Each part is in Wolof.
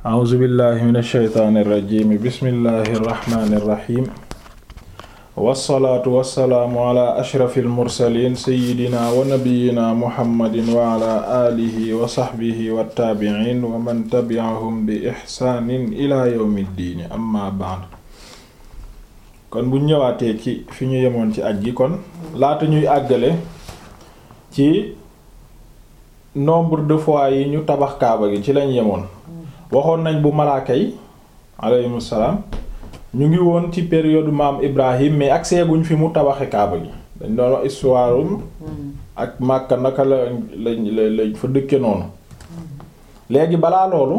a'uuzu billahi min alsheytaani irrajimi bismillahi irrahmani irrahim wassalaatu wassalaamu ala ashrafi almursalin seyidina wa nabiyina muhammadin wa ala alihi wa saxbihi wattaabicin wa man tabi'ahum bi ixsaanin ila yawmi ddiini amma ba'd kon bu ñëwaatee ci fi ñu yemoon ci aj gi kon laata ñuy àggale ci nombre de fois yi ñu tabax kaaba gi ci lañ yemoon waxoon nañ bu malaaka yi aleyhum salaam ñu ngi woon ci période maam Ibrahim mais ak seeguñ fi mu tabaxe kaaba gi dañ doon wax histoire ak Makka naka la lañ lañ fa dëkke noonu léegi balaa loolu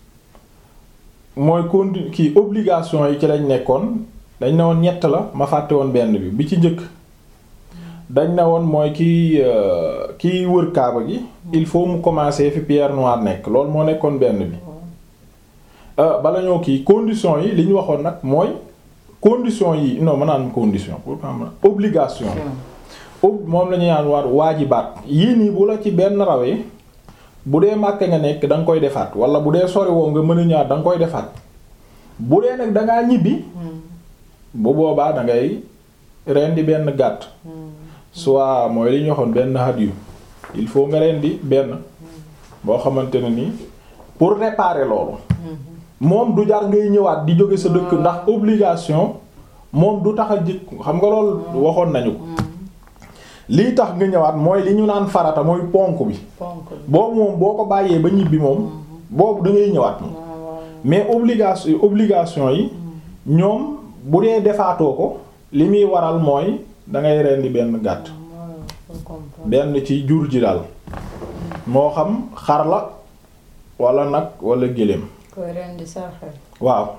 mooy condi kii obligation yi ci lañ nekkoon dañ ne woon ñett la ma fàtte woon benn bi bi ci njëkk dañ ne woon mooy kiy kiy wër kaaba gi il faut mu commencer fi pierre noire nekk loolu moo nekkoon benn bi bala ñoo kii condition yi li ñu waxoon nag mooy condition yi non ma naan condition pour obligation moom la ñuy naan war waajibaat yii nii bu la ci benn rawee bu dee màkk nga nekk da nga koy defaat wala bu dee sori woo nga mën a ñaar da nga koy defaat bu dee nag dangaa ñibbi bu boobaa da ngay rendi benn gàtt soit mooy li ñu waxoon benn hadyu il faut nga rendi benn boo xamante ne nii pour réparer loolu moom du jar ngay ñëwaat di jóge sa dëkk ndax obligation moom du tax a jëkk xam nga loolu waxoon nañu ko lii tax nga ñëwaat mooy li ñu naan farata mooy ponk bi boobu moom boo ko bàyyee ba ñibbi moom boobu da ngay ñëwaat moom mais obligation obligation yi ñoom bu dee defaatoo ko li muy waral mooy dangay rendi benn gàtt benn ci jur ji daal moo xam xar la wala nag wala gëléem koy rendi sarxe waaw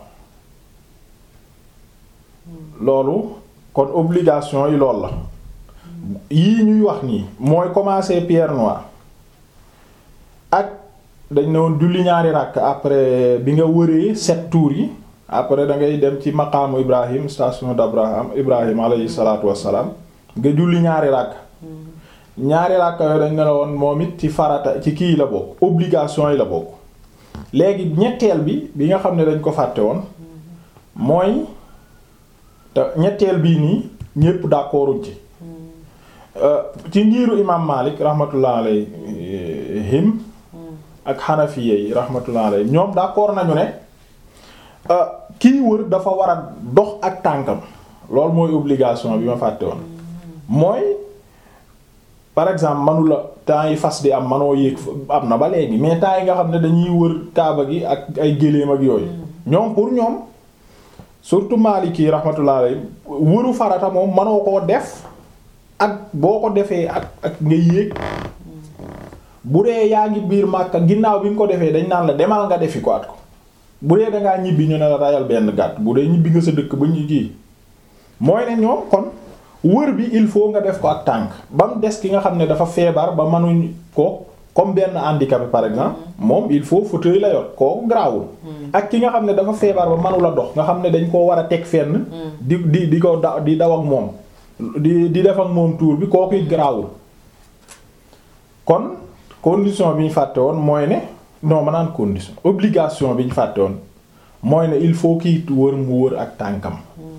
loolu kon obligation yi lool la yii ñuy wax nii mooy commencer pierre noire ak dañ ne woon julli ñaari ràkk après bi nga wëree sept tours yi après da ngay dem ci maqaamu Ibrahim station d'Abraham Ibrahim alayhi salaatu wassalaam nga julli ñaari ràkk ñaari ràkk yooyu dañ ne la woon moom it ci farata ci kii la bokk obligation yi la bokk léegi ñetteel bi bi nga xam ne dañ ko fàtte woon mooy te ñetteel bii nii ñépp d'accorduñ ci ci ngiiru imaam Maalik rahmatullah alayhim ak xanafiye yi rahmatullah alayhim ñoom d'accord nañu ne kii wër dafa war a dox ak tànkam loolu mooy obligation bi ma fàtte woon mooy par exemple manula temps yi fas di am manoo yéeg am na ba léegi mais temps yi nga xam ne dañuy wër kaaba gi ak ay géléem ak yooyu ñoom pour ñoom surtout Maliki rahmatullah alayhi wëru farata moom manoo koo def ak boo ko defee ak ak nga yéeg bu dee yaa ngi biir Makka ginnaaw bi nga ko defee dañ naan la demal nga defi ko at ko bu dee dangaa ñibbi ñu ne la rayal benn gàtt bu dee ñibbi nga sa dëkk ba ñu kii mooy ne ñoom kon wër bi il faut nga def ko ak tànk ba mu des ki nga xam ne dafa feebar ba mënuñ ko comme benn handicapé par exemple moom il faut fauteuil la yor kooku garaawul ak ki nga xam ne dafa feebar ba mënula dox nga xam ne dañ koo war a teg fenn di di di ko da di daw ak moom di di def ak moom tour bi kooku it garaawul kon condition bi ñu fàtte woon mooy ne non ma naan condition obligation bi ñu fàtte woon mooy ne il faut kii wër mu wër ak tànkam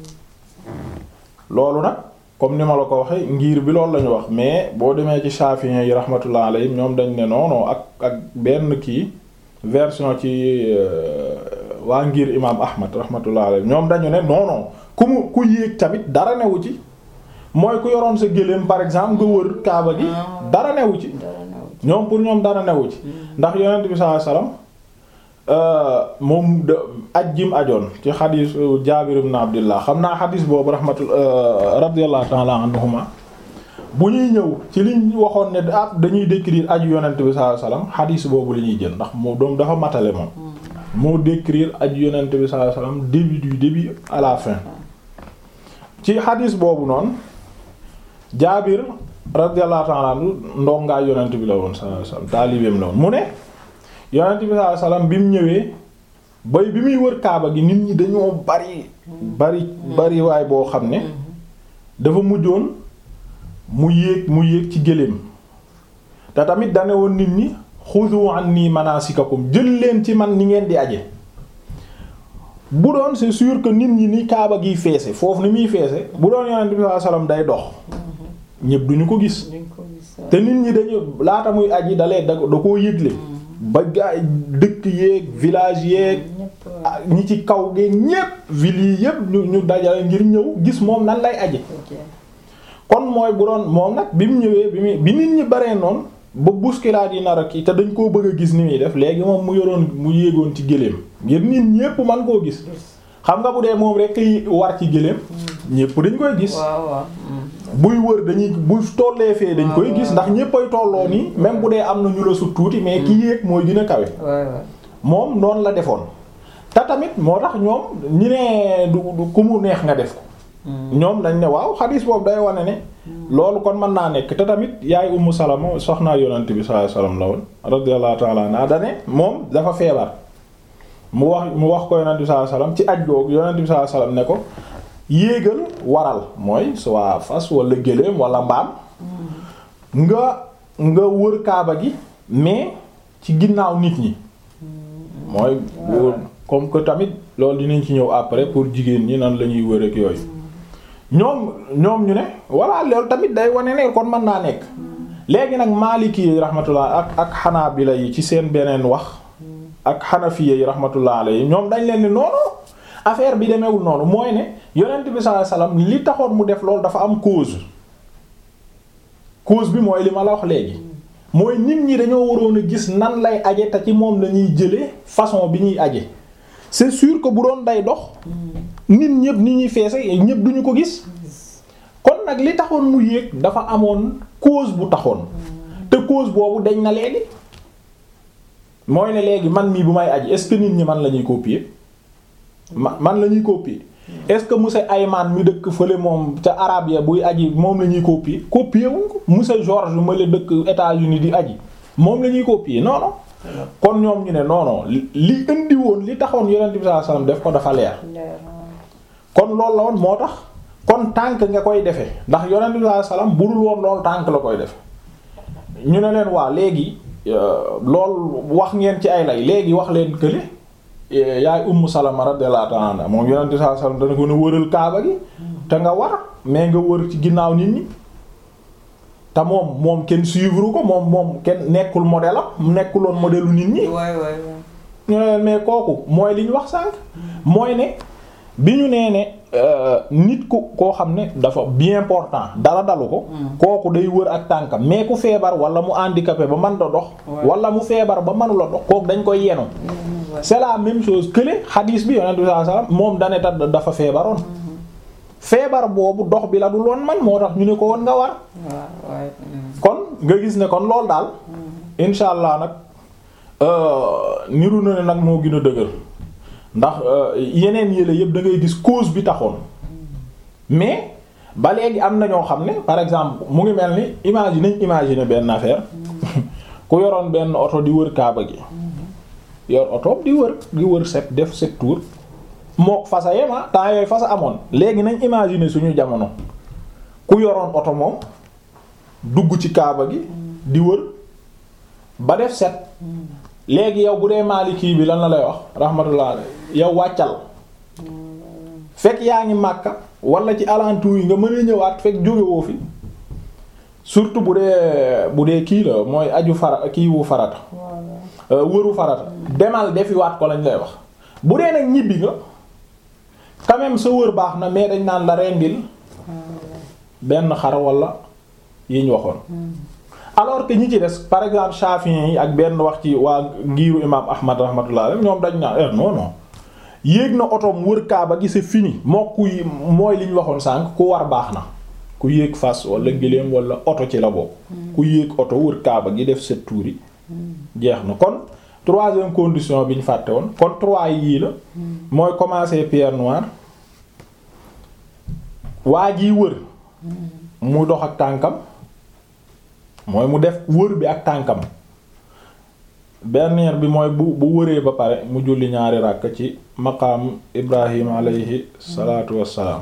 loolu nag comme ni ma la ko waxee ngir bi loolu la ñu wax mais boo demee ci Shafi'i yi rahmatullah alayhim ñoom dañ ne non ak ak benn kii version ci waa ngir imaam Ahmad rahmatullah alayhim ñoom dañu ne non non ku mu ku yéeg tamit dara newu ci mooy ku yoroon sa gëléem par exemple nga wër kaaba gi dara newu ci ñoom pour ñoom dara newu ci ndax yonent bi sallallahu alayhi wasallam moom de aj jim ajoon ci xadiis Jaabir ibn Abdullah xam naa xadiis boobu rahmatullah radiyallahu ta'ala anhuma bu ñuy ñëw ci liñ waxoon ne ah dañuy décrire aju yonent bi sallallahu alayhi wasallam xadiis boobu la ñuy jël ndax moo doom dafa matale moom moo décrire aju yonent bi sallallahu alayhi wasallam début du début à la fin ci xadiis boobu noonu Jaabir radiyallahu ta'ala anhu ndongaa yonent bi la woon sallallahu alayhi wasallam taalibeem la woon mu ne yonent bi sallallahu alayhi wasallam bi mu ñëwee bay bi muy wër kaaba gi nit ñi dañoo bari bari bari waay boo xam ne dafa mujjoon mu yéeg mu yéeg ci gëléem te tamit dane woon nit ñi xudu anni manasikakum jël leen ci man ni ngeen di aje bu doon c'est sûr que nit ñi ni kaaba giy feese foofu ni muy feese bu doon yonent bi sallallahu alayhi wasallam day dox ñépp duñu ko gis te nit ñi dañu laata muy aji dalee da da koo yëgle ba gaay dëkk yeeg village yeeg ñi ci kaw gi ñépp ville yi yépp ñu ñu dajale ngir ñëw gis moom nan lay aje kon mooy bu doon moom nag bi mu ñëwee bi mu bi nit ñi baree noonu ba bousculade yi nar a kii te dañ koo bëgg a gis ni muy def léegi moom mu yoroon mu yéegoon ci gëléem ngir nit ñépp man koo gis xam nga bu dee moom rek yi war ci gëléem ñépp dañ koy gis buy wër dañuy buy tollee fee dañ koy gis ndax ñéppay tolloo nii même bu dee am na ñu la sut tuuti mais ki yéeg mooy gën a kawe moom noonu la defoon te tamit moo tax ñoom ñi ne du du ku mu neex nga def ko ñoom dañ ne waaw xadiis boobu day wane ne loolu kon mën naa nekk te tamit yaay Ummu Salama soxnaa yonent bi sallallahu alayhi wasallam la woon radiyallahu ta'ala anha dane moom dafa feebar mu wax mu wax ko yonent bi sallallahu alayhi wasallam ci aj googu yonent bi sallallahu alayhi wasallam ne ko yéegal waral mooy soit fas wala gëléem wala mbaam nga nga wër kaaba gi mais ci ginnaaw nit ñi mooy comme que tamit loolu dinañ ci ñëw après pour jigéen ñi nan la ñuy wër ak yooyu ñoom ñoom ñu ne voilà loolu tamit day wane ne kon mën naa nekk léegi nag Maliki yi rahmatullah ak ak Hanabila yi ci seen beneen wax ak Hanafiya yi rahmatullah alayhi ñoom dañ leen ni noonu affaire bi demeewul noonu mooy ne yonent bi sallallahu alayhi wasallam li taxoon mu def loolu dafa am cause cause bi mooy li ma la wax léegi mooy nit ñi dañoo waroon a gis nan lay aje te ci moom la ñuy jëlee façon bi ñuy aje c'est sûr que bu doon day dox nit ñëpp ni ñuy feese ñëpp duñu ko gis kon nag li taxoon mu yéeg dafa amoon cause bu taxoon te cause boobu dañ na léegi mooy ne léegi man mii bu may aji est-ce que nit ñi man la ñuy copier ma man la ñuy copier est-ce que monsieur Ayman mi dëkk fële moom ca arabe ya buy aji moom la ñuy copier copier wuñ ko monsieur George ma la dëkk États-Unis di aji moom la ñuy copier non non kon ñoom ñu ne non non li indi woon li taxoon yonent bi sallallahu alayhi wasallam def ko dafa leer kon loolu la woon moo tax kon tànk nga koy defee ndax yonent bi sallallahu alayhi wasallam budul woon loolu tànk la koy defe ñu ne leen waa léegi loolu wax ngeen ci ay lay léegi wax leen kële yaay Ummu Salama radiyallahu ta'ala anha moom yonent bi sallallahu alayhi wasallam dana ko ne wëral kaaba gi te nga war mais nga wër ci ginnaaw nit ñi te moom moom kenn suivre ko moom moom kenn nekkul modèle am nekkuloon modèle u nit ñi ñu ne leen mais kooku mooy li ñu wax sànq mooy ne bi ñu nee ne nit ku koo xam ne dafa bien important dara dalu ko kooku day wër ak tànkam mais ku feebar wala mu handicapé ba mën da dox wala mu feebar ba mënula dox kooku dañ koy yenu c'est la même chose que le xadiis bi yonent bi sallallahu alayhi wasallam moom dane ta dafa feebaroon feebar boobu dox bi la du loon man moo tax ñu ne ko woon nga war kon nga gis ne kon loolu daal insha allah nag niru na ne nag moo gën a dëgër ndax yeneen yële yëpp da ngay gis cause bi taxoon mais ba léegi am na ñoo xam ne par exemple mu ngi mel ni imagine nañ imaginer benn affaire ku yoroon benn oto di wër kaaba gi yor oto di wër di wër set def sept tours mook fasa yema temps yooyu fasa amoon léegi nañ imaginer suñu jamono ku yoroon oto moom dugg ci kaaba gi di wër ba def set léegi yow bu dee Maliki bi lan la lay wax rahmatullah yow wàccal fekk yaa ngi Makka wala ci alentour yi nga mën a ñëwaat fekk jógewoo fi surtout bu dee bu dee kii la mooy aju fara kii wu farata wëru farata demal defiwaat ko lañ lay wax bu dee nag ñibbi nga quand même sa wër baax na mais dañ naan la rendil benn xar wala yi ñu waxoon alors que ñi ci des par exemple Shafi'i yi ak benn wax ci waa ngiiru imam Ahmad rahmatullah ñoom dañ naan eh non non yéeg na otoom wër kaaba gi c'est fini moo kuy mooy li ñu waxoon sànq ku war baax na ku yéeg fas wala gëléem wala oto ci la bokk ku yéeg oto wër kaaba gi def sept tours yi jeex na kon troisième condition bi ñu fàtte woon kon trois yii la mooy commencer pierre noire waa jiy wër mu dox ak tànkam mooy mu def wër bi ak tànkam dernière bi mooy bu bu wëree ba pare mu julli ñaari ràkk ci maqaam Ibrahim alayhi salaatu wassalaam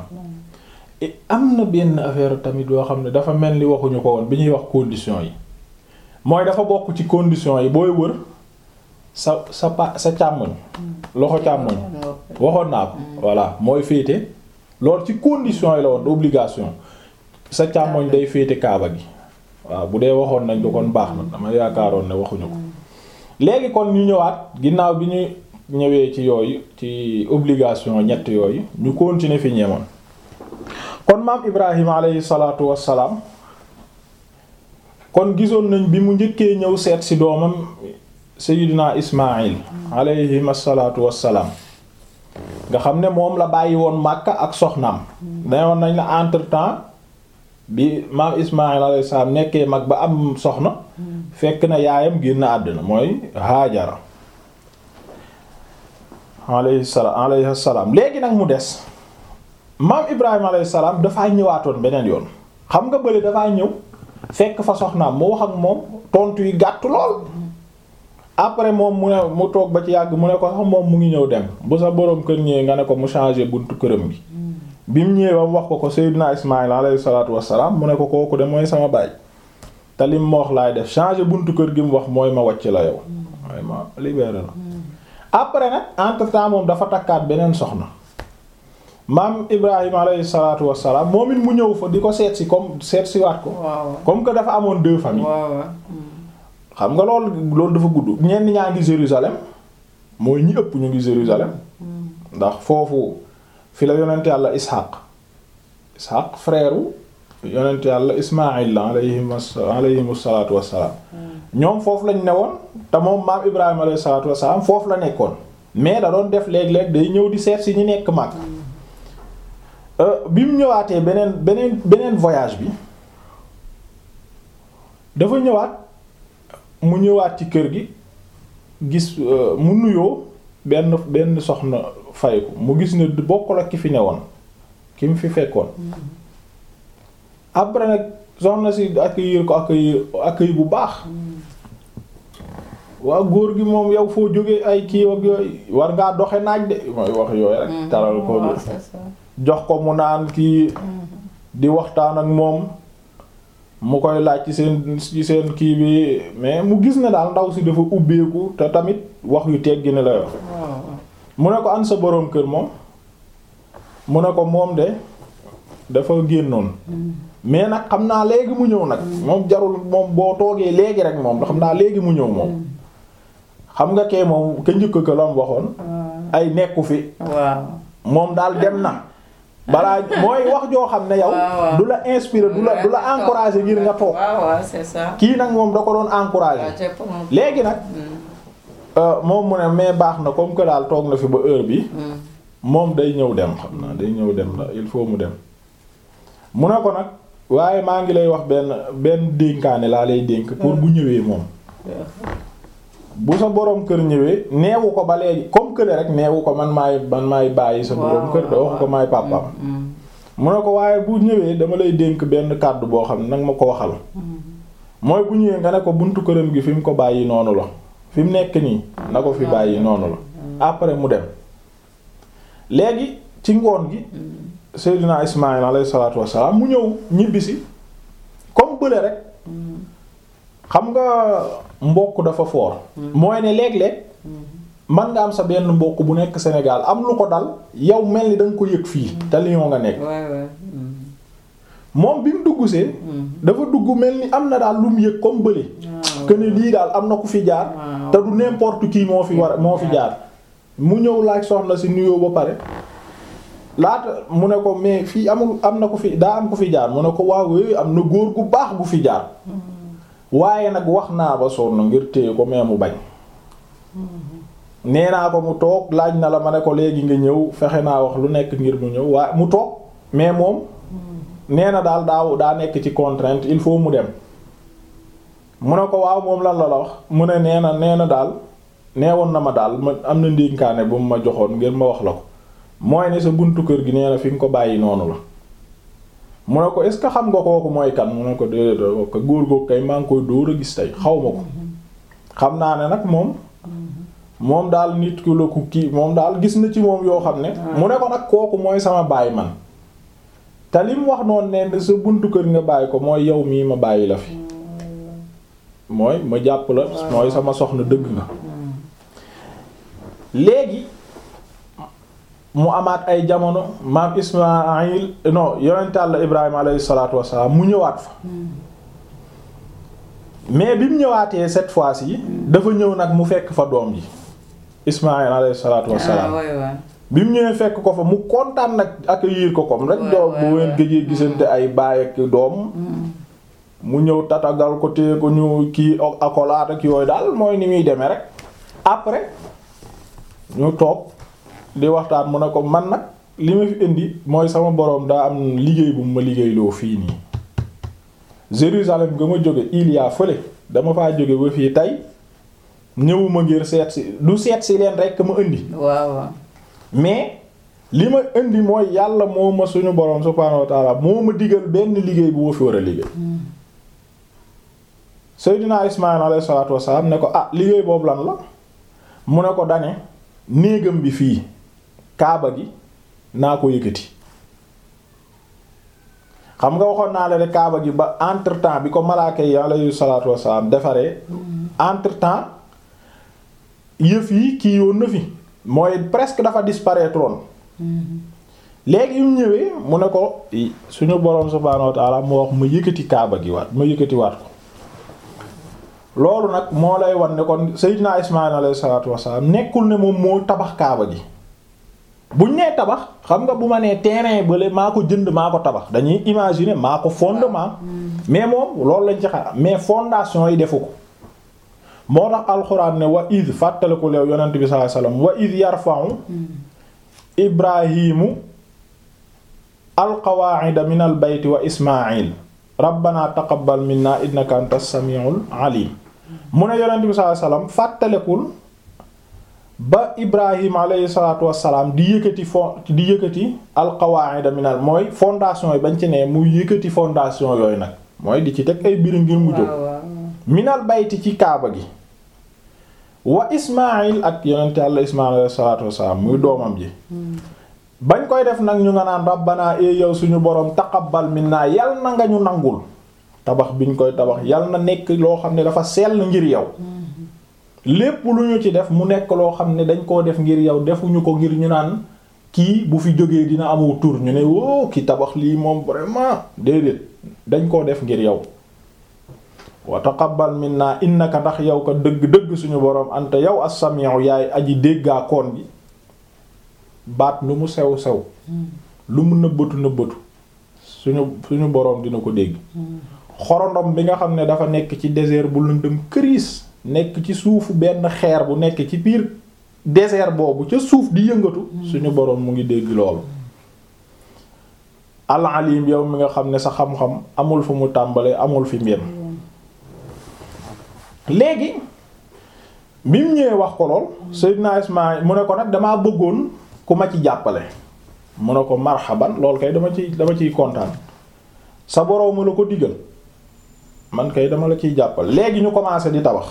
am na benn affaire tamit yoo xam ne dafa mel ni waxuñu ko woon bi ñuy wax condition yi mooy dafa bokk ci conditions yi booy wër sa sa pa sa càmmoñ loxo càmmoñ waxoon naa ko voilà mooy féete loolu ci conditions yi la woon obligation sa càmmoñ day féete kaaba gi waaw bu dee waxoon nañ ko kon baax na dama yaakaaroon ne waxuñu ko léegi kon ñu ñëwaat ginnaaw bi ñu ñëwee ci yooyu ci obligation ñett yooyu ñu continuer fi ñeemoon kon maam Ibrahima alayhi salaatu wassalaam kon gisoon nañ bi mu njëkkee ñëw seet ci doomam Seydina Ismaïl alayhi salaatu wassalaam nga xam ne moom la bàyyi woon Makka ak soxnaam dayoon nañ la entre temps bi maam Ismaïl alayhi salaam nekkee mag ba am soxna fekk na yaayam génn àddina mooy Haajara alayhi salaam alayhi salaam léegi nag mu des maam Ibrahima alayhi salaam dafaa ñëwaatoon beneen yoon xam nga bële dafaa ñëw fekk fa soxnaam mu wax ak moom tontu yi gàtt lool après moom mu ne mu toog ba ci yàgg mu ne ko sax moom mu ngi ñëw dem bu sa boroom kër ñëwee nga ne ko mu changer buntu këram gi bi mu ñëwee ba mu wax ko ko Seydina Ismaïl alayhi salaatu wassalaam mu ne ko kooku de mooy sama baay te lim ma wax laay def changer buntu kër gi mu wax mooy ma wàcc la yow mooy ma libéré la après nag entre temps moom dafa takkaat beneen soxna maam Ibrahima alayhi salaatu wassalaam moom it mu ñëw fa di ko seet si comme seet si waat ko comme que dafa amoon deux familles xam nga loolu loolu dafa gudd ñenn ñaa ngi Jérusalem mooy ñi ëpp ñu ngi Jérusalem ndax foofu fi la yonent yàlla Ishaq Ishaq frère yonent yàlla Ismaïl la alayhim alayhim salaatu wassalaam ñoom foofu lañ newoon te moom maam Ibrahima alayhi salaatu wassalaam foofu la nekkoon mais da doon def léeg-léeg day ñëw di seet si ñi nekk mag bi mu ñëwaatee beneen beneen beneen voyage bi dafa ñëwaat mu ñëwaat ci kër gi gis mu nuyoo benn benn soxna fay ko mu gis ne bokkul ak ki fi newoon ki mu fi fekkoon après nag soxna si accueillir ko accueillir accueil bu baax waa góor gi moom yow foo jógee ay kii ak yooyu war ngaa doxe naaj de mooy wax yooyu rek taral ko jox ko mu naan kii di waxtaan ak moom mu koy laaj ci seen ci seen kii bi mais mu gis ne daal ndaw si dafa ubbeeku te tamit wax yu teggi ne la yor mu ne ko an sa boroom kër moom mu ne ko moom de dafa génnoon mais nag xam naa léegi mu ñëw nag moom jarul moom boo toogee léegi rek moom xam naa léegi mu ñëw moom xam nga kee moom ka njëkk ko la mu waxoon ay nekku fi moom daal dem na balaa mooy wax joo xam ne yow du la inspirer du la du la encourager ngir nga toog kii nag moom da ko doon encourager léegi nag moom mu ne mais baax na comme que daal toog na fi ba heure bi moom day ñëw dem xam naa day ñëw dem la il faut mu dem mu ne ko nag waaye maa ngi lay wax benn benn dénkaane laa lay dénk pour bu ñëwee moom bu sa boroom kër ñëwee neewu ko ba léegi comme que rek neewu ko man maay man maay bàyyi sa boroom kër da wax ko maay pàppam mu ne ko waaye bu ñëwee dama lay dénk benn kàddu boo xam ne nag ma ko waxal mooy bu ñëwee nga ne ko buntu këram gi fi mu ko bàyyi noonu la fi mu nekk nii na ko fi bàyyi noonu la après mu dem léegi ci ngoon gi Seydina Ismaïl alayhi salaatu wassalaam mu ñëw ñibbisi comme bële rek xam nga mbokk dafa foor mooy ne léeg-léeg man nga am sa benn mbokk bu nekk Sénégal am lu ko dal yow mel ni da nga ko yëg fii te Lyon nga nekk moom bi mu dugg see dafa dugg mel ni am na daal lu mu yëg comme bële que ne lii daal am na ku fi jaar te du n'importe qui moo fi war moo fi jaar mu ñëw laaj soxna si nuyoo ba pare laata mu ne ko mais fii amul am na ku fi daa am ku fi jaar mu ne ko waaw am na góor gu baax gu fi jaar waaye nag wax naa ba sonn ngir téye ko mais mu bañ nee naa ko mu toog laaj na la ma ne ko léegi nga ñëw fexe naa wax lu nekk ngir mu ñëw waaye mu toog mais moom nee na daal daaw daa nekk ci contrainte il faut mu dem mu ne ko waaw moom lan la la wax mu ne nee na nee na daal neewoon na ma daal ma am na ndénkaane bu mu ma joxoon ngir ma wax la ko mooy ne sa buntu kër gi nee na fi nga ko bàyyi noonu la mu ne ko est ce que xam nga kooku mooy kan mu ne ko déedéet ko góor googu kay maa ngi koy dóor a gis tey xaw ma ko xam naa ne nag moom moom daal nit ku la ku kii moom daal gis na ci moom yoo xam ne mu ne ko nag kooku mooy sama baay man te li mu wax noonu ne sa buntu kër nga bàyyi ko mooy yow mii ma bàyyi la fi mooy ma jàpp la mooy sama soxna dëgg nga léegi mu amaat ay jamono maam Ismaayil non yonent Yàlla Ibrahima alayhi salaatu wassalaam mu ñëwaat fa mais bi mu ñëwaatee cette fois-ci dafa ñëw nag mu fekk fa doom ji Ismaayil alayhi salaatu wassalaam bi mu ñëwee fekk ko fa mu kontaan nag accueillir ko comme rek doom bu ngeen gëjee gisante ay baay ak doom mu ñëw tatagal ko téye ko ñu kii accolade ak yooyu daal mooy ni muy demee rek après ñu toog di waxtaan mu ne ko man nag li ma fi indi mooy sama boroom daa am liggéey bu ma liggéeyloo fii nii Jérusalem nga ma jóge il y a fële dama faa jóge ba fii tey ñëwuma ngir seet si du seet si leen rekk ma indi waaw waaw mais li ma indi mooy yàlla moo ma suñu boroom subhaanahu wa ta'ala moo ma digal benn liggéey bu ma fi war a liggéey Seydina Ismaïl alayhi salaatu wassalaam ne ko ah liggéey boobu lan la mu ne ko dane néegam bi fii kaaba gi naa ko yëkkati xam nga waxoon naa la de kaaba gi ba entre temps bi ko malaaka yi alayhi salaatu wassalaam defaree entre temps yëf yi kii yoon na fi mooy presque dafa disparaître woon léegi yu ñëwee mu ne ko suñu boroom subhaanahu wa ta'ala moo wax ma yëkkati kaaba gi waat ma yëkkati waat ko loolu nag moo lay wan ne kon Seydina Ismaïl alayhi salaatu wassalaam nekkul ne moom moo tabax kaaba gi buñ nee tabax xam nga bu ma nee terrain bële maa ko jënd maa ko tabax dañuy imaginer maa ko fondement mais moom loolu lañ ci xam mais fondation yi defu ko moo tax alxuraan ne wa id fàttaliku leew yonent bi sallallahu alayhi wasallam wa id yarfa'u ibrahimu alqawaa'ida min al bayti wa ismaa'il rabbana taqabbal minna innaka antas samiul alim mu ne yonent bi sallallahu alayhi wasallam fàttalikul ba ibrahim alayhi salatu wasalaam di yëkkati fon di yëkkati alqawaa'ida min al mooy fondation yi bañ ci ne muy yëkkati fondation yooyu nag mooy di ci teg ay biir ngir mu jóg minal bayti ci kaaba gi wa ismail ak yonente àlla ismail alayhi salatu wasalaam muy doomam ji bañ koy def nag ñu nga naan rabbana e yow suñu boroom taqabbal minna yal na nga ñu nangul tabax biñ koy tabax yal na nekk loo xam ne dafa sell ngir yow lépp lu ñu ci def mu nekk loo xam ne dañ koo def ngir yow defuñu ko ngir ñu naan kii bu fi jógee dina amu tur ñu ne woo ki tabax lii moom vraiment déedéet dañ koo def ngir yow wa taqabbal minna innaka ndax yow ko dëgg-dëgg suñu boroom anta yow as-sami'u yaay aji déggaa koon gi baat lu mu sew sew lu mu nëbbatu nëbbatu suñu suñu boroom dina ko dégg xorondom bi nga xam ne dafa nekk ci désert bu lëndëm këriis nekk ci suufu benn xeer bu nekk ci biir désert boobu ca suuf di yëngatu suñu boroom mu ngi dégg loolu al-alim yow mi nga xam ne sa xam-xam amul fu mu tàmbalee amul fi mbem léegi bi mu ñëwee wax ko lool Seydina Ismaïl mu ne ko nag damaa bëggoon ku ma ci jàppale mu ne ko marhaban lool kay dama ci dama ciy kontaan sa boroom mu la ko digal man kay dama la ciy jàppale léegi ñu commencé di tabax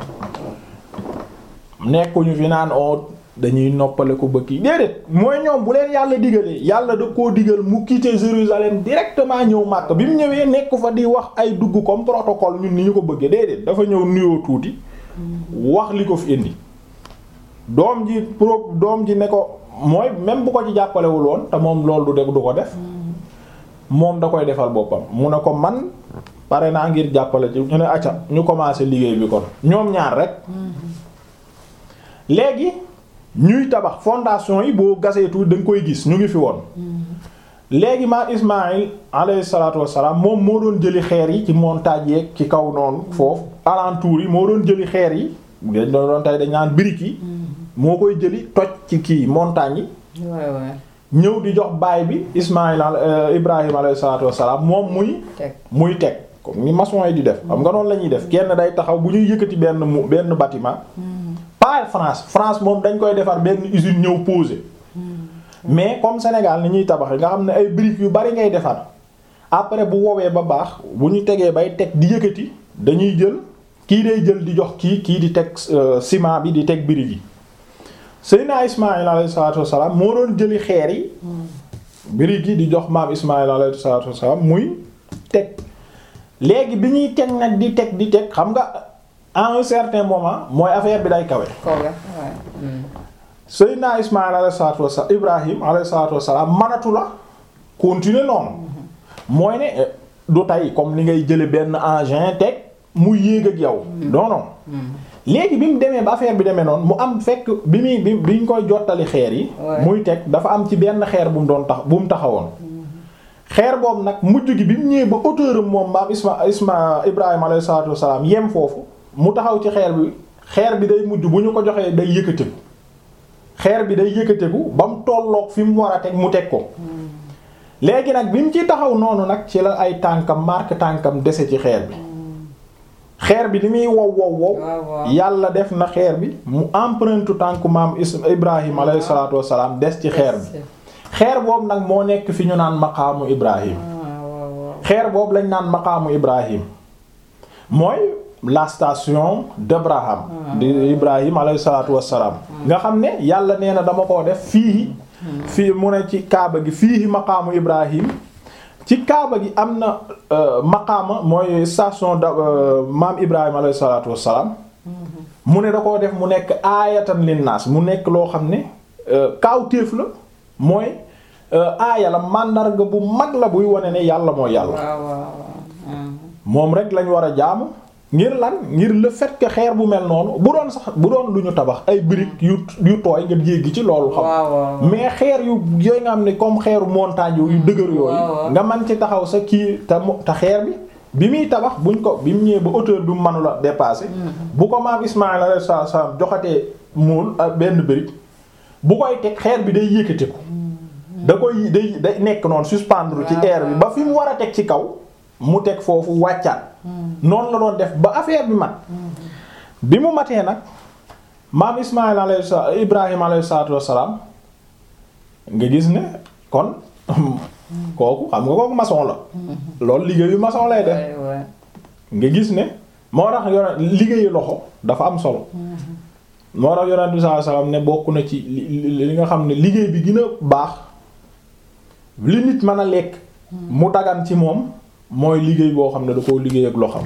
nekkuñu fi naan oo dañuy noppale ko bëkk yi déedéet mooy ñoom bu leen yàlla digalee yàlla da koo digal mu quitter Jérusalem directement ñëw Makka bi mu ñëwee nekk fa di wax ay dugg comme protocole ñun ni ñu ko bëggee déedéet dafa ñëw nuyoo tuuti wax li ko fi indi doom ji pro doom ji ne ko mooy même bu ko ci jàppalewul woon te moom loolu du def du ko def moom da koy defal boppam mu ne ko man pare naa ngir jàppale ci ñu ne acca ñu commencé liggéey bi kon ñoom ñaar rek léegi ñuy tabax fondation yi boo gasee tuuti da nga koy gis ñu ngi fi woon léegi maa Ismaïl alayhi salaatu wassalaam moom moo doon jëli xeer yi ci montagne yeeg ci kaw noonu foofu alentour yi moo doon jëli xeer yi dañ doon doon tey dañ naan briques yi moo koy jëli toj ci kii montagne yi waay waay ñëw di jox baay bi Ismaïl Ibrahim alayhi salaatu wassalaam moom muy teg muy teg comme ni maçon yi di def xam nga noonu la ñuy def kenn day taxaw bu ñuy yëkkati benn mu benn bâtiment pas France France moom dañ koy defar benn usine ñëw poser mais comme Sénégal ni ñuy tabax nga xam ne ay briques yu bari ngay defar après bu woowee ba baax bu ñu tegee bay teg di yëkkati dañuy jël kii day jël di jox kii kii di teg ciment bi di teg briques yi Seydina Ismaïl alayhi salaatu wassalaam moo doon jëli xeer yi briques yi di jox maam Ismaïl alayhi salaatu wassalaam muy teg léegi bi ñuy teg nag di teg di teg xam nga à un certain moment mooy affaire bi day kawe kaw la waaye. Seydina Ismaïl alayhi salaatu wassalaam Ibrahim alayhi salaatu wassalaam manatu la continuer noonu mooy ne eh, du tey comme ni ngay jële benn engin teg mu yéeg ak yow non non léegi bi mu demee ba affaire bi demee noonu mu am fekk bi muy bi bi ñu koy jottali xeer yi Ouais. muy teg dafa am ci benn xeer bu mu doon tax bu mu taxawoon xeer boobu nag mujj gi bi mu ñëwee ba hauteur am moom maam Isma Isma Ibrahima alayhi salaatu wassalaam yem foofu mu taxaw ci xeer bi xeer bi day mujj bu ñu ko joxee day yëkkateku xeer bi day yëkkateku ba mu tolloog fi mu war a teg mu teg ko léegi nag bi mu ci taxaw noonu nag ci la ay tànkam marque tànkam dese ci xeer bi xeer bi ni muy wow wow wow waaw waaw. yàlla def na xeer bi mu empreinte tànku maam Is Ibrahima alayhi salaatu wassalaam des ci xeer bi xeer boobu nag moo nekk fi ñu naan maqaamu Ibrahim ah waaw waaw. xeer boobu lañ naan maqaamu Ibrahim mooy la station d'Abraham di Ibrahim alayhi salaatu wassalaam nga xam ne yàlla nee na dama koo def fii fii mu ne ci kaaba gi fii maqaamu Ibrahim ci kaaba gi am na euh, maqaama mooy station da euh, maam Ibrahim alayhi salaatu wassalaam mu ne da koo def mu nekk aayatan linnaas mu nekk loo xam ne euh, kaawteef la mooy euh, aaya la màndarga bu mag la buy wane ne yàlla mooy yàlla waaw waaw waaw. moom rek lañ war a jaamu ngir lan ngir le fait que xeer bu mel noonu bu doon sax bu doon lu ñu tabax ay briques yu yu tooy nga jéggi ci loolu xam waaw waaw. mais xeer yu yooyu nga xam ne comme xeeru montagne yu dëgër waaw. yooyu nga man ci taxaw sa kii te mo- te xeer bi bi muy tabax buñ ko bi mu ñëwee ba hauteur bi mu mënula dépasser bu ko maam Ismaïl alayhi salaam joxatee muul ak benn brique bu koy teg xeer bi day yëkkati ko da koy day day nekk noonu suspendre ci waaw, air bi ba fi mu war a teg ci kaw mu teg foofu wàccaat noonu la doon def ba affaire bi mat bi mu matee nag maam Ismaïl alayhi sa Ibrahim alayhi salaatu wassalaam nga gis ne kon kooku xam nga kooku maçon la loolu liggéeyu maçon lay def waay waay. nga gis ne moo tax yonent liggéeyu loxo dafa am solo moo tax yonent bi sallallahu alayhi wasallam ne bokk na ci li li nga xam ne liggéey bi gën a baax li nit mën a lekk mu dagan ci moom mooy liggéey boo xam ne da koo liggéey ak loxam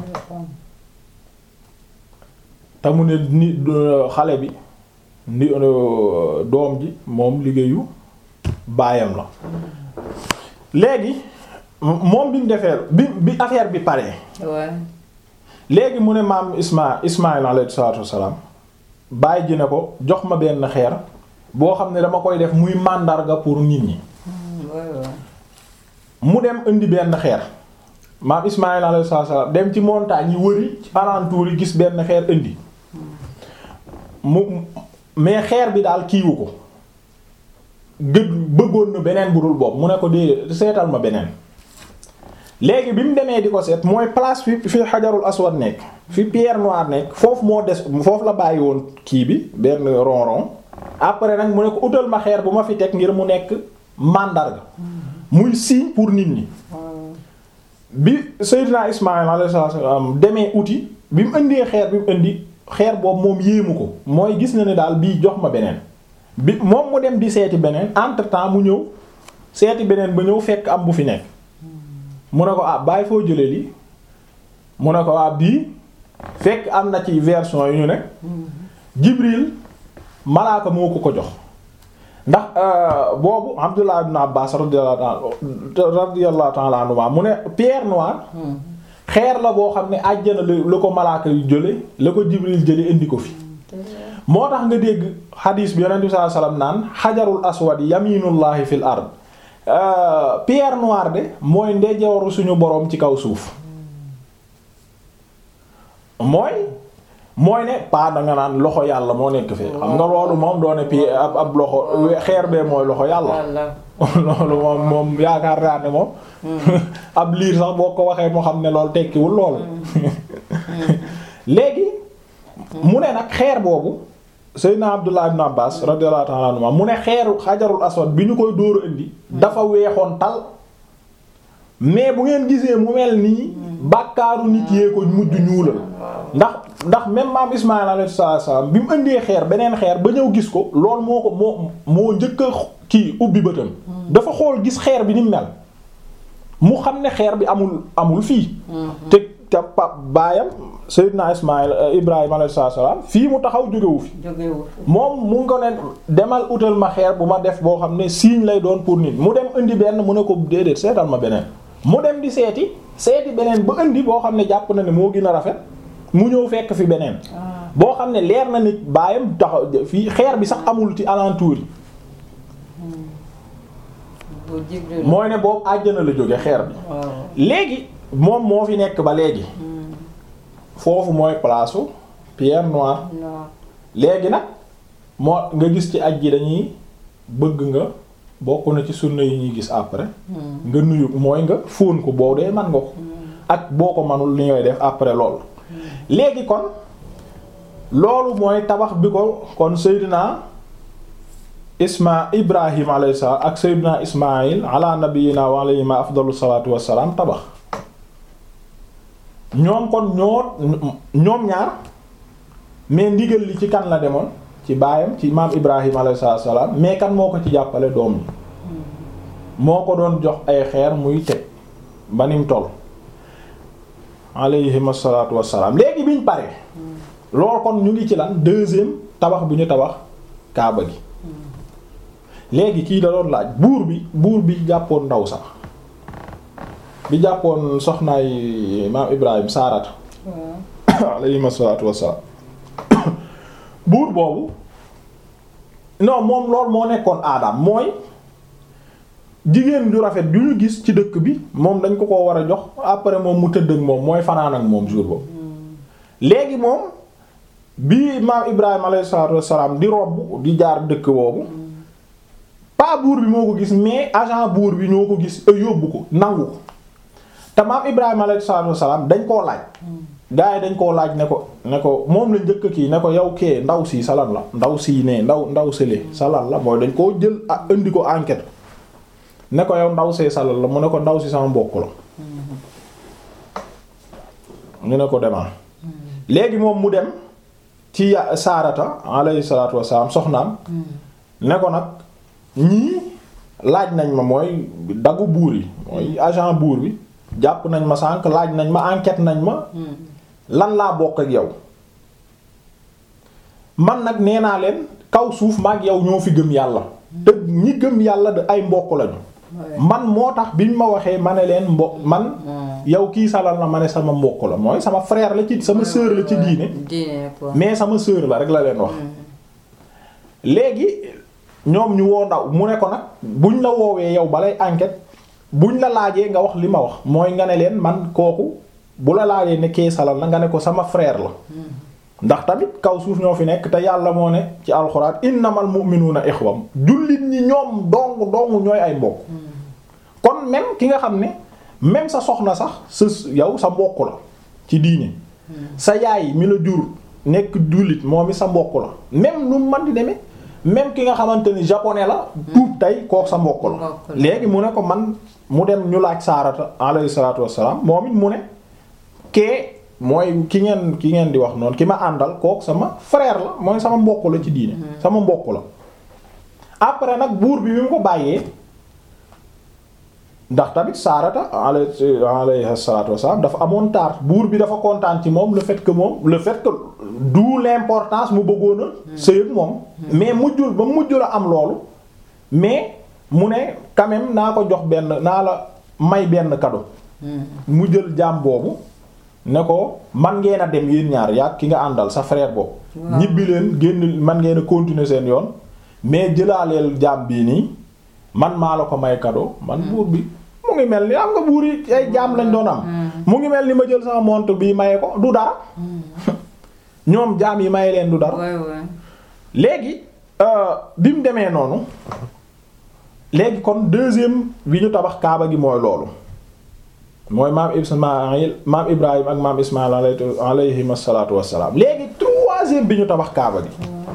te mu ne ni xale bi ni doom ji moom liggéeyu baayam la léegi moom bi mu defee bi bi affaire bi paree waay. léegi mu ne maam Isma Ismaïl alayhi salaatu wassalaam bàyyi ji ne ko jox ma benn xeer boo xam ne dama koy def muy màndarga pour nit ñi waay waay. mu dem indi benn xeer maam Ismaïl alayhi salaatu wassalaam dem ci montagne yi wëri ci alentour yi gis benn xeer indi mu mais xeer bi daal kiiwu ko gëj bëggoon na beneen bu dul boobu mu ne ko dee seetal ma beneen léegi bi mu demee di ko seet mooy place fi fi xajarul aswad nekk fi pierre noire nekk foofu moo des foofu la bàyyi woon kii bi benn ronron après nag mu ne ko utal ma xeer bu ma fi teg ngir mu nekk màndarga muy signe pour nit ñi bi Seydina Ismaïl alayhi salaam demee uti bi mu indee xeer bi mu indi xeer boobu moom yéemu ko mooy gis na ne daal bii jox ma beneen bi moom mu dem di seeti beneen entre temps mu ñëw seeti beneen ba ñëw fekk am bu fi nekk mu ne ko ah bàyyi foo jëlee lii mu ne ko ah bii fekk am na ci version yu ñu ne Jibril malaaka moo ko ko jox ndax boobu Abdullah ibn Abbas radiyallahu ta'ala anhuma mu ne pierre noire xeer la boo xam ne àjjana la ko malaaka yu jële la ko Jibril jële indi ko fi moo tax nga dégg xadiis bi yonent bi sallallahu alayhi wasallam naan xajarul aswad yaminullahi fil ard pierre noire de mooy ndeyjooru suñu boroom ci kaw suuf mooy mooy ne pas danga naan loxo yàlla moo nekk fee xam nga loolu moom doone pierre ab ab loxo xeer bee mooy loxo yàlla loolu moom moom yaakaar naa ne moom ab liir sax boo ko waxee moo xam ne loolu tekkiwul loolu léegi mu ne nag xeer boobu Seydina Abdullah ibn Abbas radiyallahu ta'ala anhu mu ne xeeru xajarul aswad bi ñu koy dóoru indi dafa weexoon tal mais bu ngeen gisee mu mel nii bàkkaaru nit yee ko mujj ñuulal ndax ndax même maam Ismaïl alayhi salaam bi mu indee xeer beneen xeer ba ñëw gis ko loolu moo ko moo moo njëkk a kii ubbi bëtam dafa xool gis xeer bi ni mu mel mu xam ne xeer bi amul amul fii te te pa baayam Seydina Ismaïl Ibrahima alayhi salaam fii mu taxaw jógewu fi jógewu moom mu ngi ko ne demal utal ma xeer bu ma def boo xam ne signe lay doon pour nit mu dem indi benn mu ne ko déedéet seetal ma beneen mu dem di seeti seeti beneen ba indi boo xam ne jàpp na ne moo gën a rafet mu ñëw fekk fi beneen boo xam ne leer na nit baayam taxaw fii xeer bi sax amul ci alentour yi bu Jibril mooy ne boobu àjjana la jóge xeer bi waaw léegi moom moo fi nekk ba léegi foofu mooy place u pierre noire non léegi nag moo nga gis ci aj ji dañuy bëgg nga bokk na ci sunna yi ñuy gis après nga nuyu mooy nga fóon ko boo dee man nga ko ak boo ko manul li ngay def après lool léegi kon loolu mooy tabax bi ko kon Seydina Isma Ibrahim alayhi salaam ak Seydina Ismaïl ala nabiyina wa alayhima afdalu salaatu wassalaam tabax ñoom kon ñoo ñoom ñaar mais ndigal li ci kan la demoon ci baayam ci maam Ibrahim alayhi salaam mais kan moo ko ci jàppale doom yi moo ko doon jox ay xeer muy teg ba nim toll alayhim salaatu wassalaam léegi biñ pare loolu kon ñu ngi ci lan deuxième tabax bu ñu tabax kaaba gi léegi kii da doon laaj buur bi buur bi jàppoon ndaw sax bi jàppoon soxnaay maam Ibrahim Saarata waaw alayhim salaatu wassalaam buur boobu non moom loolu moo nekkoon aadaam mooy jigéen ju rafet ju ñu gis ci dëkk bi moom dañ ko ko war a jox après moom mu tëdd ak moom mooy fanaan ak moom jour boobu léegi moom bi maam Ibrahima alayhi salaatu wassalaam di robb di jaar dëkk boobu pas buur bi moo ko gis mais agent buur bi ñoo ko gis e yóbbu ko nangu ko te maam Ibrahima alayhi salaatu wassalaam dañ koo laaj gaa yi dañ koo laaj ne ko ne ko moom la njëkk kii ne ko yow kee ndaw si salan la ndaw sii ne ndaw ndaw sële salan la mooy dañ koo jël ah indi ko enquête ne ko yow ndaw see salal la mu ne ko ndaw si sama mbokk la ñu ne ko demal léegi moom mu dem ci ya- saarata alayhi salaatu wassalaam soxnaam ne ko nag ñii laaj nañ ma mooy dagu buur yi mooy agent buur bi jàpp nañ ma sànq laaj nañ ma enquête nañ ma lan laa bokk ak yow man nag nee naa leen kaw suuf maag yow ñoo fi gëm yàlla te ñi gëm yàlla de ay mbokk lañu man moo tax biñ ma waxee ma ne leen mbo man yow kii salal na ma ne sama mbokk la mooy sama frère la ci sama sœur la ci diine diine quoi mais sama sœur la rek la leen wax léegi ñoom ñu woo ndaw mu ne ko nag buñ la woowee yow balay enquête buñ la laajee nga wax li ma wax mooy nga ne leen man kooku bu la laajee ne kee salal na nga ne ko sama frère la ndax tamit kaw suuf ñoo fi nekk te yàlla moo ne ci alxuraan innamal mu'minuuna ixwam jullit ñi ñoom dong dong ñooy ay mbokk kon même ki nga xam ne même sa soxna sax sa yow sa mbokk la ci diine sa yaay mi la jur nekk jullit moom i sa mbokk la même nu man di demee même ki nga xamante ni japonais la tuub tey kook sa mbokk la Mbokk la. léegi mu ne ko man mu dem ñu laaj saarata alayhi salaatu wassalaam moom it mu ne kee mooy ki ngeen ki ngeen di wax noonu ki ma àndal kook sama frère la mooy sama mbokk la ci diine sama mbokk la après nag buur bi bi mu ko bàyyee ndax tamit saarata alayhi alayhi salaatu wassalaam dafa amoon taar buur bi dafa kontaan ci moom le fait que moom le fait que d'où l'importance mu bëggoon a sëy ak moom mais mujjul ba mujjul a am loolu mais mu ne quand même naa ko jox benn naa la may benn cadeau mu jël jaam boobu ne ko man ngeen a dem yéen ñaar yaa ki nga àndal sa frère boobu Waaw. ñibbi leen génn man ngeen a continuer seen yoon mais jëlaaleel jaam bii nii man maa la ko may cadeau man buur bi mu ngi mel ni am nga buur yi ay jaam lañ doon am mu ngi mel ni ma jël sama montre bii maye ko du dara ñoom jaam yi maye leen du dara waay waay léegi euh, bi mu demee noonu léegi kon deuxième bi ñu tabax kaaba gi mooy loolu mooy maam Ismaïl maam Ibrahim ak maam Ismaïl alayhi alayhim asalaatu wassalaam léegi troisième bi ñu tabax kaaba gi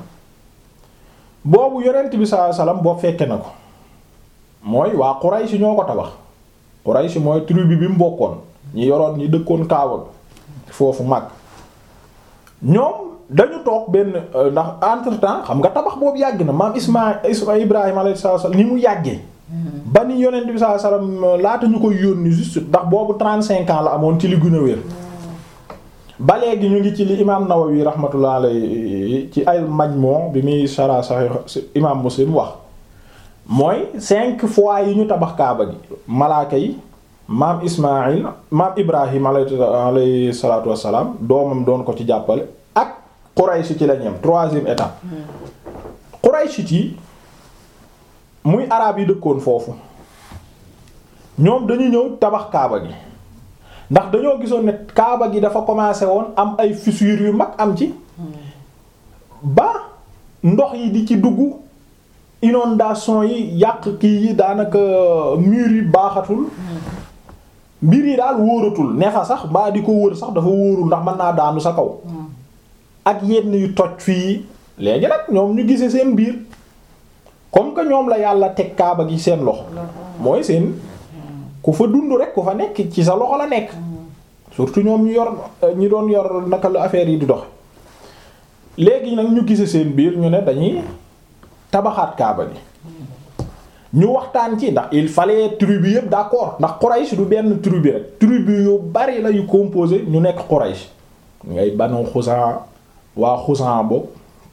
boobu yonent bi sallallahu alayhi wasallam boo fekke na ko mooy waa Quraysh ñoo ko tabax Quraysh mooy tribu bi mu bokkoon ñi yoroon ñi dëkkoon kaaba gi foofu mag ñoom dañu toog benn euh, ndax entre temps xam nga tabax boobu yàgg na maam Ismaïl Isma Ibrahim alayhi salaam ni mu yàggee ba ni yonent bi sallallahu alayhi wasallam laata ñu koy yónni juste ndax boobu 35 ans la amoon ci li gën a wér ba léegi ñu ngi ci li imaam Nawawi rahmatullah alayhi ci ay Majmu bi muy shara Sahih imaam Muslim wax mooy cinq fois yi ñu tabax kaaba gi malaaka yi maam Ismaïl maam Ibrahim alayhi salaatu wassalaam doomam doon ko ci jàppale ak Quraysh ci la ñem troisième étape Quraysh yi muy araab yi dëkkoon foofu ñoom dañu ñëw tabax kaaba gi ndax dañoo gisoon ne kaaba gi dafa commencé woon am ay fissures yu mag am ci ba ndox yi di ci dugg inondation yi yàq kii yi daanaka mur yi baaxatul mbir yi daal wóoratul ne fa sax mbaa di ko wër sax dafa wóorul ndax mën naa daanu sa kaw ak yenn yu toj fii léegi nag ñoom ñu gisee seen biir comme que ñoom la yàlla teg kaaba gi seen loxo mooy seen ku fa dund rek ku fa nekk ci sa loxo la nekk surtout ñoom ñu yor ñi doon yor naka la affaire yi di dox léegi nag ñu gisee seen biir ñu ne dañuy tabaxaat kaaba gi ñu waxtaan ci ndax il fallait tribu yëpp d'accord ndax Quraysh du benn tribu rek tribu yu bari la yu composé ñu nekk Quraysh ngay Banu Xusan waa Xusan boobu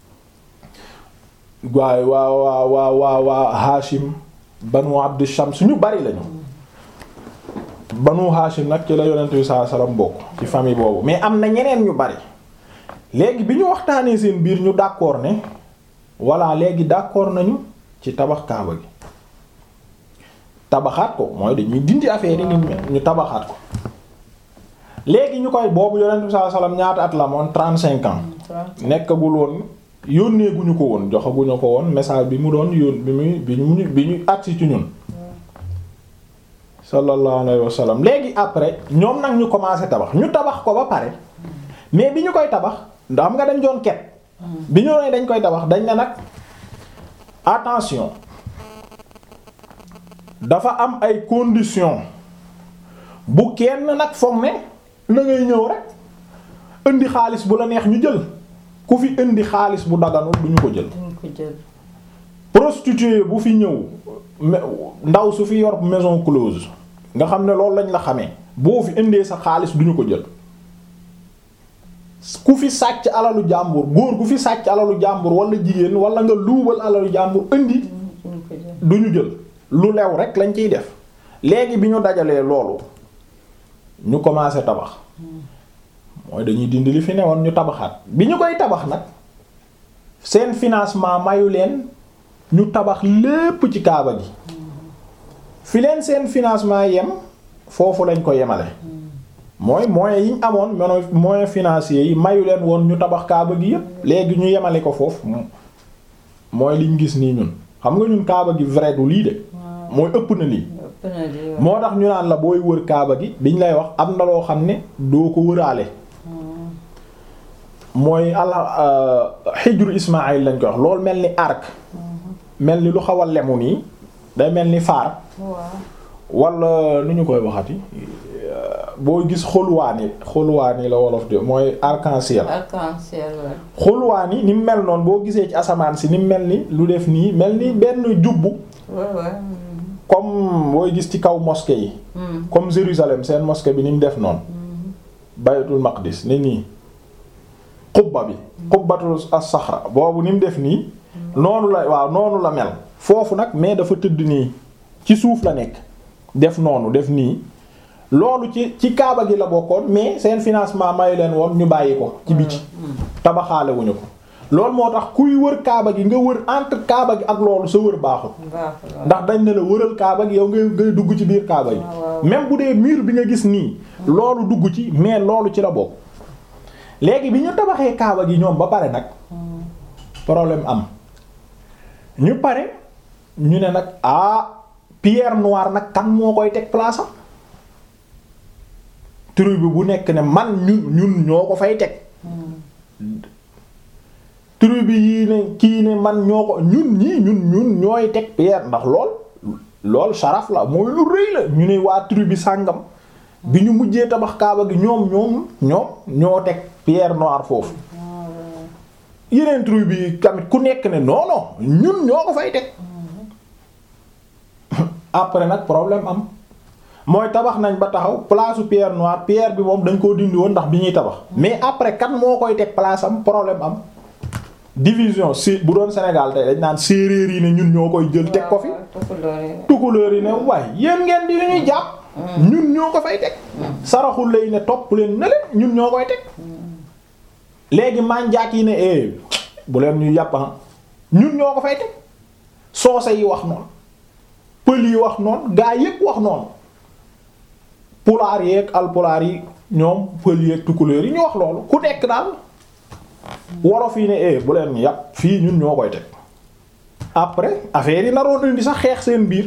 waaye waa waa waa waa waa Hashim Banu Abd Shams ñu bari lañu Banu Hashim nag ci la yonent bi sallallahu alayhi wasallam bokk ci famille boobu mais am na ñeneen ñu bari léegi bi ñu waxtaanee seen biir ñu d'accord ne voilà léegi d'accord nañu ci tabax kaaba gi tabaxaat ko mooy dañuy dindi affaire yi ñu tabaxaat ko léegi ñu koy boobu yonent bi sallallahu alayhi wasallam ñaata at la moon trente-cinq ans nekkagul woon yónnee guñu ko woon joxaguñu ko woon message bi mu doon yón bi muy bi ñu bi ñu agsi ci ñun sallallahu alayhi wasallam léegi après ñoom nag ñu commencé tabax ñu tabax ko ba pare mais bi ñu koy tabax ndax xam nga dañ doon ket bi ñu ne dañ koy tabax dañ ne nag attention dafa am ay conditions bu kenn nag foog ne na ngay ñëw rek indi xaalis bu la neex ñu jël ku fi indi xaalis bu daganul duñu ko jël duñ ko jël prostituée bu fi ñëw ndaw su fi yor maison close nga xam ne loolu lañ la xamee boo fi indee sa xaalis duñu ko jël ku fi sàcc alalu jàmbur góor ku fi sàcc alalu jàmbur wala jigéen wala nga luubal alalu jàmbur indi duñ ko jël duñu jël lu lew rek lañ ciy def léegi bi ñu dajalee loolu ñu commencé tabax mooy dañuy dindi li fi newoon ñu tabaxaat bi ñu koy tabax nag seen financement mayu leen ñu tabax lépp ci kaaba gi fi leen seen financement yem foofu lañ ko yemale mooy moyens yi ñu amoon mono moyens financiers yi mayu leen woon ñu tabax kaaba gi yépp léegi ñu yemale ko foofu mooy liñ gis nii ñun xam nga ñun kaaba gi vrai du lii de mooy ëpp na lii ëpp na di wax. moo tax ñu naan la booy wër kaaba gi biñ lay wax am na loo xam ne doo ko wëraale mooy ala xijru Ismaayil lañ koy wax loolu mel ni arc mel ni lu xaw a lemu nii day mel ni faar waaw wala nu ñu koy waxati boo gis xulwaani xulwaani la wolof de mooy arc-en-ciel arc-en-ciel la. xulwaani ni mu mel noonu boo gisee ci asamaan si ni mu mel ni lu def nii mel ni benn jubbu waaw waaw. comme booy gis ci kaw mosquée yi comme Jérusalem seen mosquée bi ni mu def noonu baytul maqdis ne nii xubba bi xubbatu as-saxra boobu ni mu def nii noonu la waaw noonu la mel foofu nag mais dafa tëdd nii ci suuf la nekk def noonu def nii loolu ci ci kaaba gi la bokkoon mais seen financement mayu leen woon ñu bàyyi ko ci biti tabaxaale wuñu ko loolu moo tax kuy wër kaaba gi nga wër entre kaaba gi ak loolu sa wër baaxul baaxul waaw. ndax dañ ne la wëral kaaba gi yow ngay ngay dugg ci biir kaaba gi waaw. même bu dee mur bi nga gis nii loolu dugg ci mais loolu ci la bokk léegi bi ñu tabaxee kaaba gi ñoom ba pare nag problème am ñu pare ñu ne nag ah pierre noire nag kan moo koy teg place am tribu bu nekk ne man ñun ñun ñoo ko fay teg tribu yii ne kii ne man ñoo ko ñun ñii ñun ñun ñooy teg pierre ndax lool lool sharaf la mooy lu rëy la ñu ne waa tribu sàngam bi ñu mujjee tabax kaaba gi ñoom ñoom ñoom ñoo teg pierre noire foofu yeneen tribu yi tamit ku nekk ne non non ñun ñoo ko fay teg après nag problème am mooy tabax nañ ba taxaw place su pierre noire pierre bi moom dañ koo dindi woon ndax bi ñuy tabax mais après kan moo koy teg place am problème am division si bu doon Sénégal tey dañ naan séeréer yi ne ñun ñoo koy jël teg ko fi tukulóor yi ne waaye yéen ngeen di ñuy jàpp ñun ñoo ko fay teg saraxul lay ne topp leen ne leen ñun ñoo koy teg léegi manjaak yi ne eh bu leen ñu yàpp ñun ñoo ko fay teg soose yi wax noonu pël yi wax noonu gaa yépp wax noonu pulaar yeeg alpulaar yi ñoom pël yeeg tukulóor yi ñu wax loolu ku nekk daal wolof yi ne eh bu leen ñu yàpp fii ñun ñoo koy teg après affaire yi naroon indi sax xeex seen biir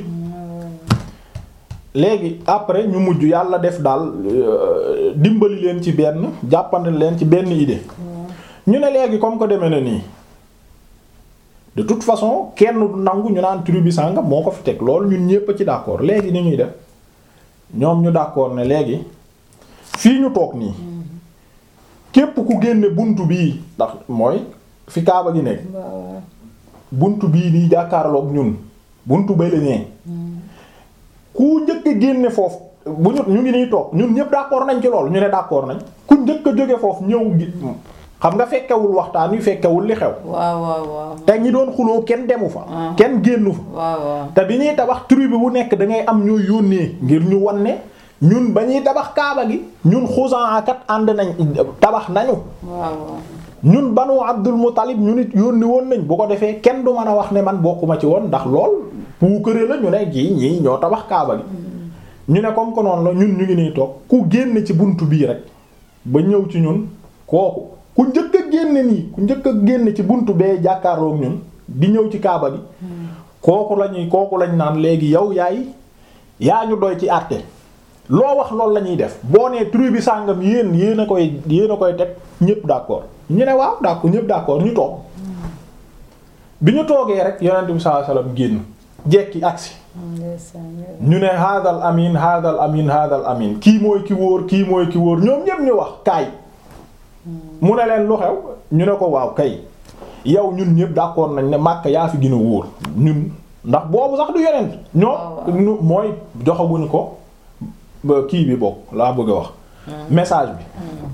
léegi après ñu mujj yàlla def daal dimbali leen ci benn jàppandi leen ci benn idée ñu ne léegi comme que demee na nii de toute façon kenn du nangu ñu naan tribu sàngam moo ko fi teg loolu ñun ñépp a ci d'accord léegi ni ñuy def ñoom ñu d'accord ne léegi fii ñu toog nii képp ku génne buntu bii ndax mooy fi kaaba gi nekk buntu bii nii jàkkaarloog ñun buntu bay la nee ku njëkk a génne foofu bu ñu ñu ngi nii toog ñun ñëpp d'accord nañ ci loolu ñu ne d'accord nañ ku njëkk a jóge foofu ñëw gi xam nga fekkewul waxtaan wi fekkewul li xew. waaw waaw waaw. te ñi doon xuloo kenn demu fa. kenn génnu fa. waaw waaw. te bi ñuy tabax tribu bu nekk da ngay am ñoo yónnee ngir ñu wan ne ñun ba ñuy tabax kaaba gi ñun Xuzaa kat ànd nañ tabax nañu. waaw waaw. ñun banu Abdul Muttalib ñu nit yónni woon nañ bu ko defee kenn du mën a wax ne man bokkuma ci woon ndax lool puukare la ñu ne jii ñii ñoo tabax kaaba gi. ñu ne comme que noonu la ñun ñu ngi nii toog ku génn ci buntu bii rek ba ñëw ci ñun kooku ku njëkk a génn nii ku njëkk a génn ci buntu bee jàkkaarloog ñun di ñëw ci kaaba gi. kooku lañuy kooku lañ naan léegi yow yaay yaa ñu doy ci àtte loo wax loolu la ñuy def boo nee tribu sàngam yéen yéen a koy yéen a koy teg ñépp d'accord ñu ne waaw d'accord ñépp d'accord ñu toog bi ñu toogee rek yonent bi sallallahu alayhi wasallam génn jekki agsi ñu ne hadal amin hadal amin hadal amin kii mooy ki wóor kii mooy ki wóor ñoom ñépp ñu wax kaay mu ne leen lu xew ñu ne ko waaw kay yow ñun ñépp d'accord nañ ne Makka yaa fi gën a wóor ñun ndax boobu sax du yonent ñoo mooy joxaguñu ko ba kii bi bokk laa bëgg a wax message bi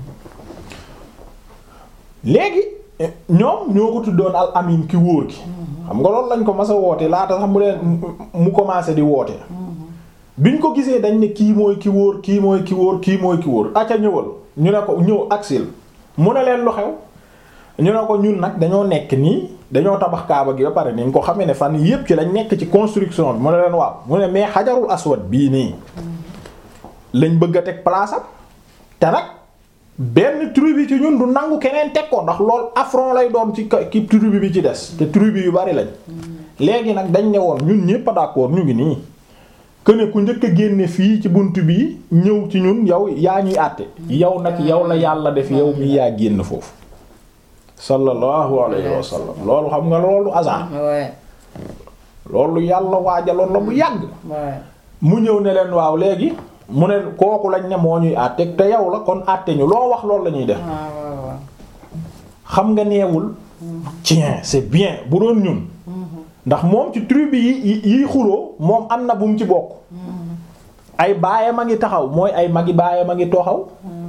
léegi ñoom ñoo ko tuddoon al amin ki wóor gi xam nga loolu lañ ko mas a woote laata sax mu leen mu commencé di woote biñ ko gisee dañ ne kii mooy ki wóor kii mooy ki wóor kii mooy ki wóor aca ñëwal ñu ne ko ñëw aksil mu ne leen lu xew ñu ne ko ñun nag dañoo nekk nii dañoo tabax kaaba gi ba pare ni nga ko xamee ne fan yépp ci lañ nekk ci construction bi mu ne leen waaw mu ne mais xajarul aswad bii nii lañ bëgg a teg place am te nag benn tribu ci ñun du nangu keneen teg ko ndax lool affront lay doon ci ki tribu bi ci des te tribu yu bari lañ léegi nag dañ ne woon ñun ñépp a d'accord ñu ngi nii que ne ku njëkk a génne fii ci bunt bi ñëw ci ñun yow yaa ñuy àtte yow nag yow la yàlla def yow mi yaa génn foofu sallallahu alayhi wa sallam loolu xam nga loolu hasard loolu yàlla waajaloon la bu yàgg mu ñëw ne leen waaw léegi mu ne kooku lañ ne moo ñuy àtte te yow la kon àtte ñu loo wax loolu la ñuy def xam nga neewul tiens c'est bien bu doon ñun ndax moom ci tribu yi yi xuloo moom am na bu mu ci bokk ay baayam a ngi taxaw mooy ay magi baayam a ngi taxaw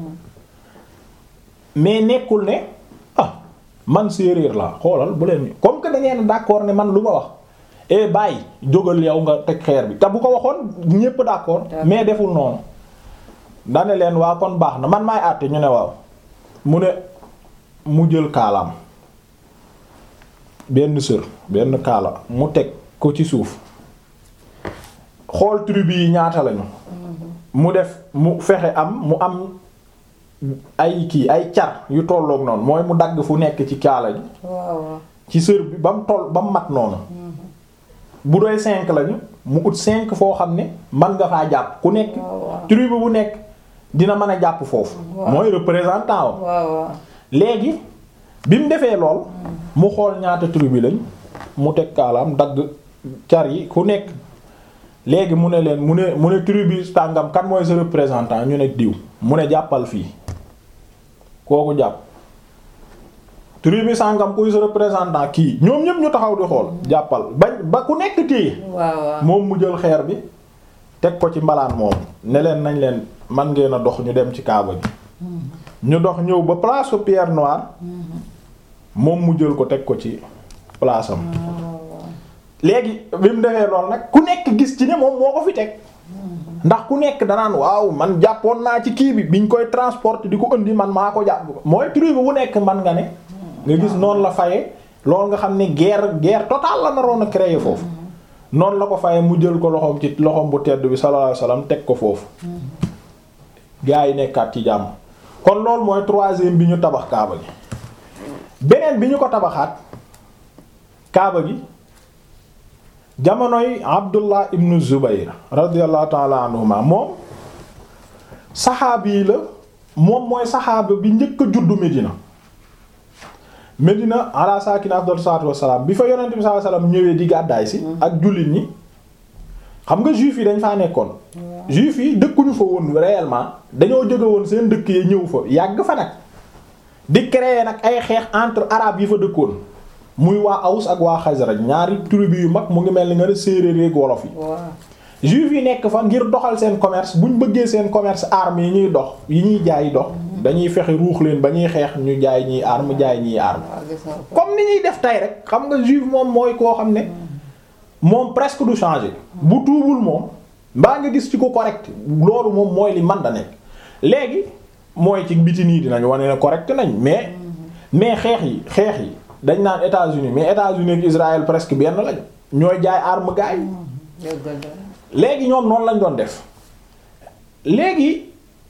mais nekkul ne ah man séeréer laa xoolal bu leen comme que da ngeen d'accord ne man lu ma wax eh bàyyi jógal yow nga teg xeer bi te bu ko waxoon ñépp d'accord mais deful noonu dane leen waa kon baax na man maay àtte ñu ne waaw mu ne mu jël kaalaam benn sër benn kaala mu teg ko ci suuf xool tribu yi ñaata lañu mu def mu fexe am mu am ay kii ay car yu tolloog noonu mooy mu dagg fu nekk ci kaala gi ci sër bi ba mu toll ba mu mat noonu bu doy cinq lañu mu ut cinq foo xam ne man nga faa jàpp ku nekk tribu bu nekk dina mën a jàpp foofu mooy représentant wa léegi bi mu defee lool mu xool ñaata tribu lañ mu teg kaalaam dagg car yi ku nekk léegi mu ne leen mu ne mu ne tribu tàngam kan mooy sa représentant ñu ne diw mu ne jàppal fii kooku jàpp tribu sàngam kuy sa représentant kii ñoom ñëpp ñu taxaw di xool jàppal bañ ba ku nekk téye moom mu jël xeer bi teg ko ci mbalaan moomu ne leen nañ leen man ngeen a dox ñu dem ci kaaba gi ñu dox ñëw ba place su pierre noire moom mu jël ko teg ko ci place am léegi bi mu defee lool nag ku nekk gis ci ne moom moo ko fi teg ndax ku nekk danaan waaw man jàppoon naa ci kii bi biñ koy transporter di ko indi man maa ko jàpp mooy tribu bu nekk man nga ne nga gis noonu la faye loolu nga xam ne guerre guerre totale la naroon a créer foofu noonu la ko faye mu jël ko loxoom ci loxoom bu tedd bi sallallahu alayhi wasallam teg ko foofu gaa yi nekkaat ci jàmm kon loolu mooy troisième bi ñu tabax kaaba gi beneen bi ñu ko tabaxaat kaaba gi jamonoy Abdullah ibn Zubayr radiyallahu ta'ala anhuma moom saxaabi yi la moom mooy saxaaba bi njëkk a juddu Medina Medina ala sakina afdal salaatu wassalaam bi fa yonent bi sallallahu alayhi wasallam ñëwee di gàddaay si ak jullit ñi xam nga juif yi dañ faa nekkoon juif yi dëkkuñu fa woon réellement dañoo jóge woon seen dëkk yi ñëw fa yàgg fa nag di créer nag ay xeex entre arabes yi fa dëkkoon muy waa Aws ak waa Xasraj ñaari tribu yu mag mu ngi mel ni nga ne séeréer ak wolof yi juif yi nekk fa ngir doxal seen commerce buñ bëggee seen commerce armes yi ñuy dox yi ñuy jaay dox dañuy fexe ruux leen ba ñuy xeex ñu jaay ñiy arme jaay ñiy arme comme ni ñuy def tey rek xam nga juif moom mooy koo xam ne moom presque du changer bu tuubul moom mbaa nga gis ci ko correct loolu moom mooy li man da nekk léegi mooy ci biti nii dinañ wane ne correct nañ mais mais xeex yi xeex yi dañ naan États-Unis mais États-Unis ak Israël presque benn lañu ñooy jaay arme gaay léegi ñoom noonu lañ doon def léegi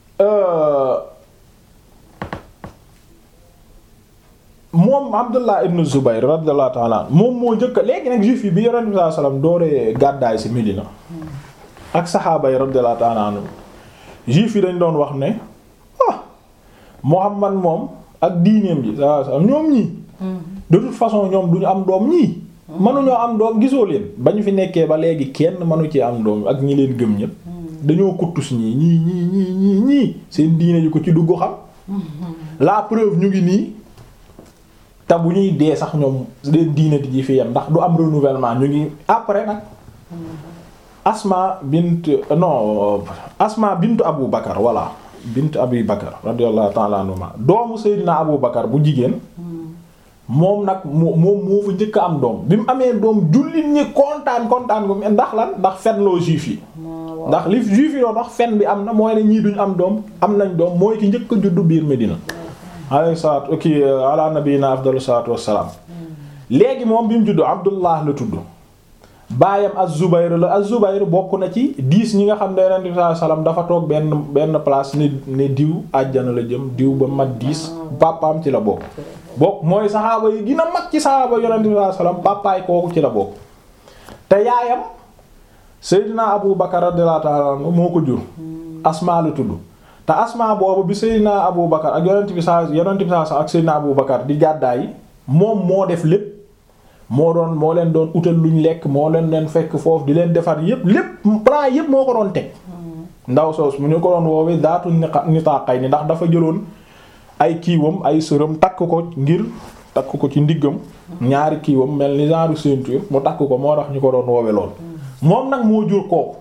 moom Abdullah ibn Zubayr radiyallahu ta'ala moom moo njëkk léegi nag juif yi bi Yonent bi sallallahu alayhi wasallam dooree gàddaay ci Médina ak saxaaba yi radiyallahu ta'ala anhum juif yi dañ doon wax ne ah Muhammad moom ak diineem ji sallallahu alayhi wasallam ñoom ñii de toute façon ñoom duñu am doom ñii mënuñoo am doom gisoo leen ba ñu fi nekkee ba léegi kenn mënu ci am doom ak ñi leen gëm ñépp dañoo kuttus ñii ñii ñii ñii ñii ñii seen diine ji ko ci dugg xam la preuve ñu ngi nii te bu ñuy dee sax ñoom leen diine ji fi yem ndax du am renouvellement ñu ngi après nag Asma bint non Asma bintu Abu Bakar voilà bint Abi Bakar radiyallahu ta'ala anhuma doomu Seydina Abu Bakar bu jigéen moom nag moo moom moo fa njëkk am doom bi mu amee doom jullit ñi kontaan kontaan ko ndax lan ndax fen loo juif yi ndax li juif yi doon wax fen bi am na mooy ne ñii duñ am doom am nañ doom mooy ki njëkk a juddu biir Medina alayhi salaatu ki ala nabiyina afdalu salaatu wassalaam léegi moom bi mu juddu Abdullah la tudd baayam az-Zubayr la az-Zubayr bokk na ci dix ñi nga xam ne Yonent bi sallallahu alayhi wasallam dafa toog benn benn place ne ne diw àjjana la jëm diw ba mat dix papaam ci la bokk bokk mooy saxaaba yi gën a mag ci saxaaba Yonent bi sallallahu alayhi wasallam papaay kooku ci la bokk te yaayam Seydina Abu Bakar radiyallahu ta'ala anhu moo ko jur Asma la tudd te Asma boobu bi Seydina Abu Bakar ak Yonent bi sa Yonent bi sa ak Seydina Abu Bakar di gàddaay moom moo def lépp moo doon moo leen doon utal luñ lekk moo leen leen fekk foofu di leen defar yépp lépp plan yépp moo ko doon teg ndaw soos mu ñu ko doon woowee daatu nitaqay ni ndax dafa jëloon ay kiiwam ay sërëm takk ko ngir takk ko ci ndiggam ñaari kiiwam mel ni genre ceinture mu takk ko moo tax ñu ko doon woowe lool moom nag moo jur kooku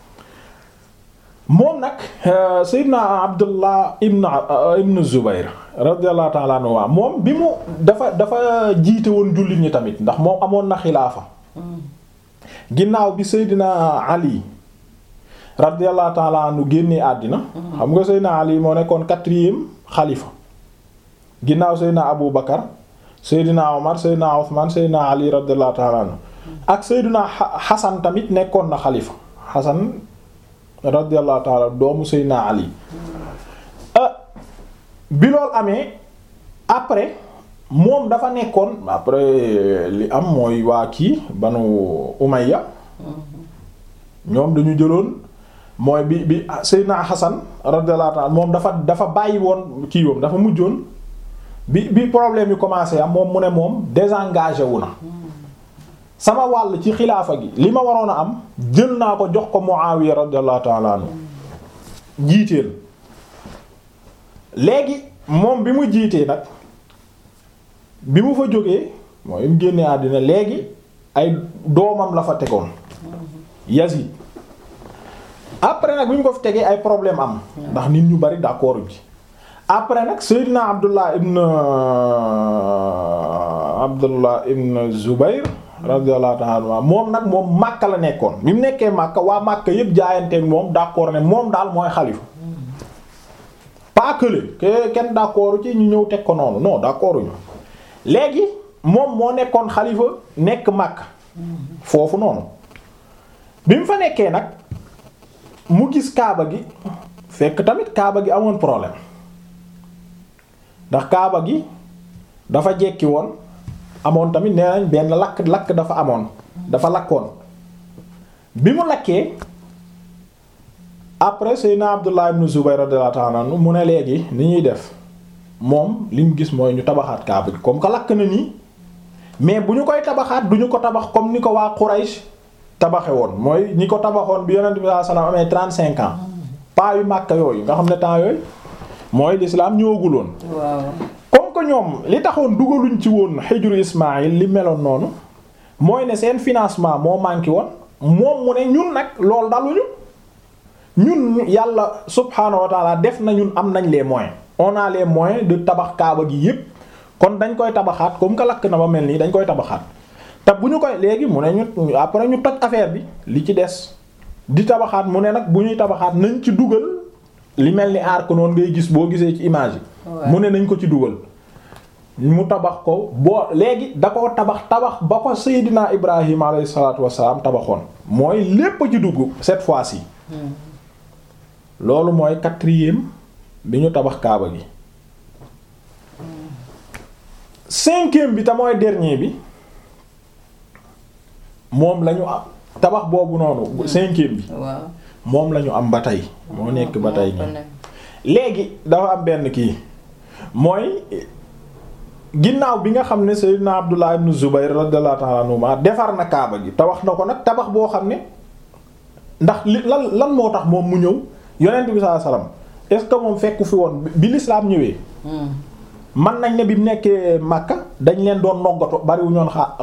moom nag Seydina Abdullah ibn ibn Zubayr radiyallahu ta'ala anhu moom bi mu dafa dafa jiite woon jullit ñi tamit ndax moom amoon na xilaafa ginnaaw bi Seydina Ali radiyallahu ta'ala anhu génnee àddina xam nga Seydina Ali moo nekkoon quatrième xalifa ginnaaw Seydina Abu Bakar Seydina Omar Seydina Othman Seydina Ali radiyallahu ta'ala anhu ak Seydina Hasan tamit nekkoon na xalifa Hasan radiyallahu ta'ala doomu Seydina Ali bi loolu amee après moom dafa nekkoon après li am mooy waa kii banu Umayya ñoom dañu jëloon mooy bi bi Seydina Hasan radiyallahu ta'ala moom dafa dafa bàyyi woon kii woom dafa mujjoon bi bi problème yi commencé am moom mu ne moom désengagé wu na sama wàll ci xilaafa gi li ma waroon a am jël naa ko jox ko Muawiya radiyallahu ta'ala anhu jiiteel léegi moom bi mu jiitee nag bi mu fa jógee mooy mu génnee àddina léegi ay doomam la fa tegoon Yazid après nag bi ñu ko fi tegee ay problème am ndax nit ñu bari d'accord ci après nag Seydina Abdullah ibn Abdullah ibn Zubayr radiyallahu ta'ala anhu moom nag moom Makka la nekkoon bi mu nekkee Makka waa Makka yépp jaayanteeg moom d'accord ne moom daal mooy xalifa pas que le que kenn d'accord ci ñu ñëw teg ko noonu non d'accord ñu léegi moom moo nekkoon xalifa nekk Makka foofu noonu bi mu fa nekkee nag mu gis Kaaba gi fekk tamit Kaaba gi amoon problème ndax Kaaba gi dafa jekki woon amoon tamit nee nañ benn lakk lakk dafa amoon dafa lakkoon bi mu lakkee après Seydina Abdullah ibn Zubayr radiyallahu ta'ala anhu mu ne léegi ni ñuy def moom li mu gis mooy ñu tabaxaat Kaaba gi comme que lakk na nii mais bu ñu koy tabaxaat du ñu ko tabax comme ni ko waa Quraysh tabaxe woon mooy ñi ko tabaxoon bi Yonent bi sallallahu alayhi wasallam amee 35 ans pas yu Makka yooyu nga xam ne temps yooyu mooy l'islam ñëwaguloon waaw comme que ñoom li taxoon dugaluñ ci woon xijru Ismaïl li meloon noonu mooy ne seen financement moo manqué woon moom mu ne ñun nag loolu daluñu ñun yàlla subhaanahu wa taala def na ñun am nañ les moyens on a les moyens de tabax kaaba gi yépp kon dañ koy tabaxaat comme que lakk na ba mel nii dañ koy tabaxaat te bu ñu koy léegi mu ne ñu après ñu toj affaire bi li ci des di tabaxaat mu ne nag bu ñuy tabaxaat nañ ci dugal li mel ni arc noonu ngay gis boo gisee ci image yi mu ne nañ ko ci dugal mu tabax ko boo léegi da koo tabax tabax ba ko Seydina Ibrahim alayhi salaatu wassalaam tabaxoon mooy lépp ci dugg cette fois-ci loolu mooy quatrième bi ñu tabax kaaba gi cinquième bi te mooy dernier bi moom lañu am tabax boobu noonu cinquième bi waaw moom lañu am ba tey moo nekk ba tey nii léegi dafa am benn kii mooy ginnaaw bi nga xam ne Seydina Abdullah ibn Zubayr radiyallahu ta'ala anhuma defar na kaaba gi te wax na ko nag tabax boo xam ne ndax li lan lan moo tax moom mu ñëw yonent bi sallallahu alayhi wasallam est-ce que moom fekku fi woon bi l'islam ñëwee man nañ ne bi mu nekkee Makka dañ leen doon noggato bariwu ñoon xa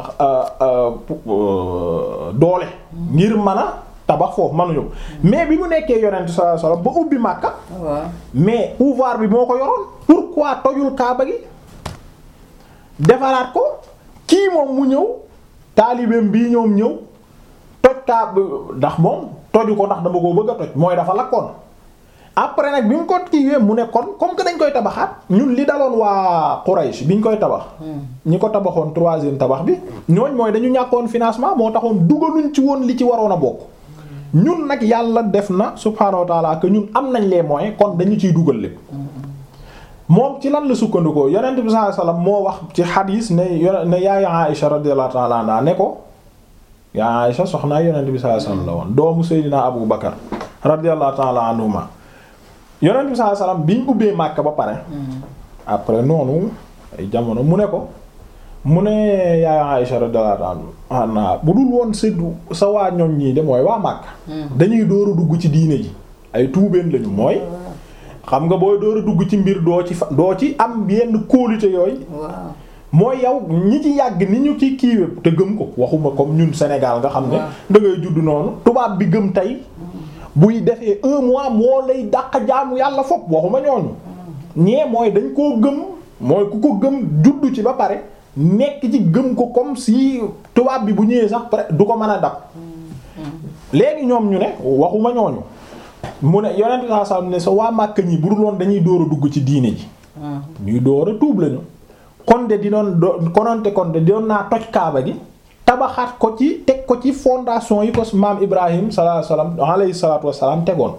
doole ngir mën a tabax foofu mënuñu mais bi mu nekkee yonent sallallahu alayhi wasallam ba ubbi Makka waaw mais pouvoir bi moo ko yoroon pourquoi tojul kaaba gi defaraat ko kii moom mu ñëw taalibeem bii ñoom ñëw toj kaaba ndax moom toju ko ndax dama koo bëgg a toj mooy dafa lakkoon après nag bi mu ko kiiwee mu ne kon comme que dañ koy tabaxaat ñun li daloon waa Quraysh bi ñu koy tabax ñi ko tabaxoon troisième tabax bi ñooñ mooy dañu ñàkkoon financement moo taxoon dugaluñ ci woon li ci waroon a bokk ñun nag yàlla def na subhaanahu wa ta'ala que ñun am nañ les moyens kon dañu ciy dugal lépp moom ci lan la sukkandikoo yonent bi sallallahu alayhi wasallam moo wax ci xadiis ne yo- ne yaay Aïsha radiyallahu ta'ala anha ne ko yaay Aïsha soxnaa yonent bi sallallahu alayhi wasallam la woon doomu Seydina Abu Bakar radiyallahu ta'ala anhuma yonent bi sallallahu alayhi wasallam biñ ubbee Makka ba pare après noonu ay jamono mu ne ko mu ne yaay Aïsha radiyallahu anha bu dul woon séddu sa waa ñoom ñii de mooy waa Makka dañuy door a dugg ci diine ji ay tuubeen lañu mooy xam nga booy door a dugg ci mbir doo ci fa doo ci am yenn kóolute yooyu waaw mooy yow ñi ci yàgg ni ñu ci kiiwe te gëm ko waxuma comme ñun Sénégal nga xam ne waaw. da ngay judd noonu tubaab bi gëm tey buy defee un mois moo lay dàq jaamu yàlla fopp waxuma ñooñu ñee mooy dañ koo gëm mooy ku ko gëm juddu ci ba pare nekk ci gëm ko comme si tubaab bi bu ñëwee sax pare du ko mën a dab léegi ñoom ñu ne waxuma ñooñu mu ne yonent saa saa ne sa waa Màkka ñi bu dul woon dañuy door a dugg ci diine ji ñuy door a tuub lañu kon de di doon do kononte kon de doon naa toj kaaba gi tabaxaat ko ci teg ko ci fondation yi ko maam Ibrahim sallallahu alayhi wasallam alayhi salatu wassalam tegoon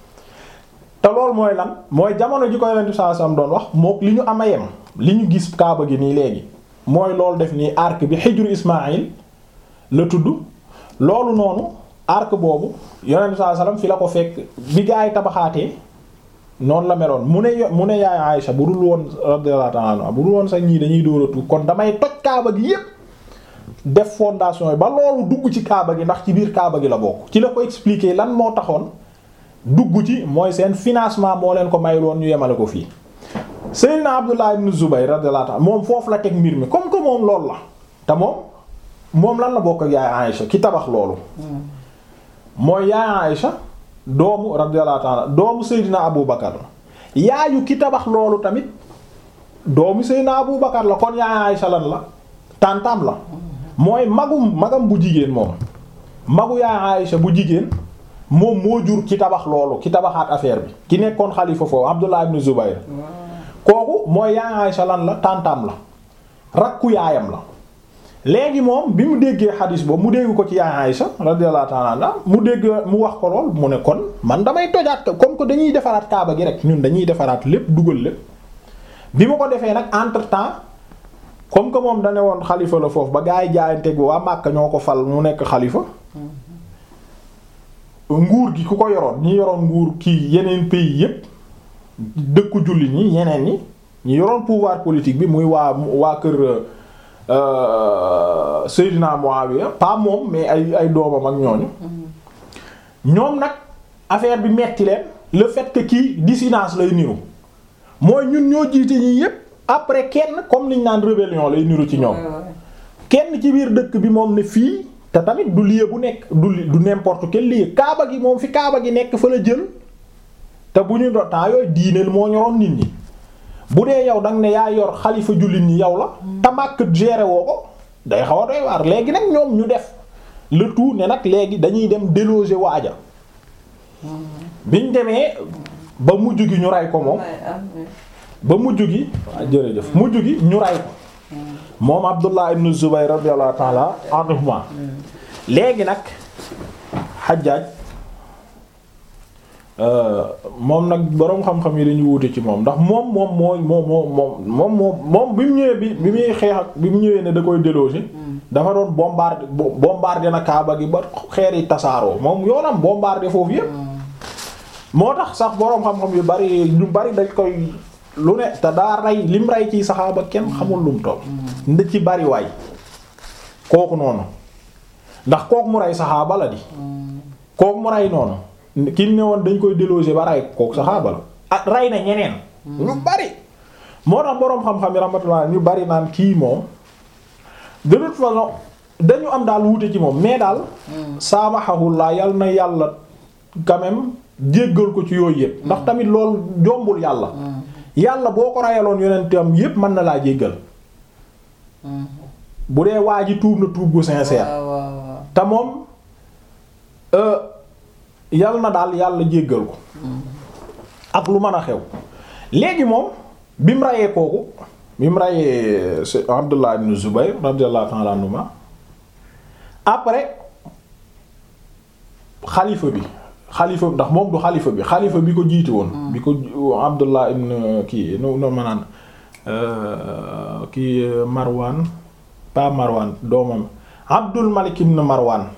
te loolu mooy lan mooy jamono ji ko yonent sallallahu alayhi wasallam doon wax mook li ñu ama yem li ñu gis kaaba gi nii léegi mooy loolu def nii arc bi xijru Ismaïl la tudd loolu noonu arc boobu yonent sallallahu alayhi wasallam fi la ko fekk bi gaa yi tabaxaatee noonu la meloon mu ne yo- mu ne yaay Aïcha bu dul woon radiyallahu ta'ala anha bu dul woon sax ñii dañuy dóor a tuub kon damay toj kaaba gi yépp def fondation yi ba loolu dugg ci kaaba gi ndax ci biir kaaba gi la bokk ci la ko expliquer lan moo taxoon dugg ci mooy seen financement moo leen ko may loon ñu yemale ko fii Seydina Abdullah ibn Zubayr radiyallahu ta'ala moom foofu la teg mbir mi comme que moom loolu la te moom moom lan la bokk ak yaay Aïcha ki tabax loolu mooy yaay Aïcha doomu radiyallahu ta'ala doomu Seydina Abu Bakar la yaayu ki tabax loolu tamit doomu Seydina Abu Bakar la kon yaay Aysa lan la tantam la mooy magum magam bu jigéen moom magu yaay Aysa bu jigéen moom moo jur ki tabax loolu ki tabaxaat affaire bi ki nekkoon xalifa foofu Abdullah ibn Zubayr kooku mooy yaay Aysa lan la tantam la rakku yaayam la léegi moom bi mu déggee xadis boobu mu dégg ko ci yaay Aysa radiyallahu ta'ala anha mu dégg mu wax ko lool mu ne kon man damay tojaat comme que dañuy defaraat kaaba gi rek ñun dañuy defaraat lépp dugal lépp bi ma ko defee nag entre temps comme que moom dane woon xalifa la foofu ba gaa yi jaayante bi waa Màkka ñoo ko fal mu nekk xalifa nguur gi ku ko yoroon ñi yoroon nguur kii yeneen pays yépp dëkku jullit ñi yeneen ñi ñi yoroon pouvoir politique bi muy waa waa kër Seydina Muawiya pas moom mais ay ay doomam ak ñooñu ñoom nag affaire bi metti leen le fait que kii dissidence lay niru mooy ñun ñoo jiite ñi yépp après kenn comme liñ naan rébellion lay niru ci ñoom kenn ci biir dëkk bi moom ne fii te tamit du lieu bu nekk du du n'importe quel lieu kaaba gi moom fi kaaba gi nekk fa la jël te bu ñu do temps yooyu diineel moo ñoroon nit ñi bu dee yow danga ne yaa yor xalifa jullit ñi yow la te màkk géré woo ko day xaw a doy waar léegi nag ñoom ñu def le tout ne nag léegi dañuy dem déloger waaja biñ demee ba mujj gi ñu rey ko moom ba mujj gi jërëjëf mujj gi ñu rey ko moom Abdullah ibn Zubayr radiyallahu ta'ala anhuma léegi nag Hajjaj moom nag boroom xam-xam yi dañuy wuute ci moom ndax moom moom mooy moom moom moom moom moom bi mu ñëwee bi bi muy xeex ak bi mu ñëwee ne da koy déloger dafa doon bombarder bombarder na Kaaba gi ba xeer yi tasaaroo moom yoonam bombarder foofu yépp moo tax sax boroom xam-xam yu bari ñu bari dañ koy lu ne te daa rey lim rey ci saxaaba kenn xamul lum toll nda ci bari waay kooku noonu ndax kooku mu rey saxaaba la di kooku mu rey noonu ki ne woon dañ koy déloger ba rey kooku saxaaba la ak rey na ñeneen ñu bari moo tax boroom xam-xam yi rahmatullah ñu bari naan kii moom de toute façon dañu am daal wuute ci moom mais daal saamaxahullah yal na yàlla quand même jéggal ko ci yooyu yëpp ndax tamit loolu jombul yàlla yàlla boo ko rayaloon yonentam yépp mën na laa jéggal bu dee waa ji tuub na tuub gu sincère te moom yal na daal yàlla jéggal ko ak lu mën a xew léegi moom bi mu rayee kooku bi mu rayee Abdullah ibn Zubayr radiyallahu ta'ala anhuma après xalifa bi xalifa ndax moom du xalifa bi xalifa bi ko jiite woon bi ko Abdullah ibn kii no no manaan kii Marwan pas Marwan doomam Abdul Malik ibn Marwan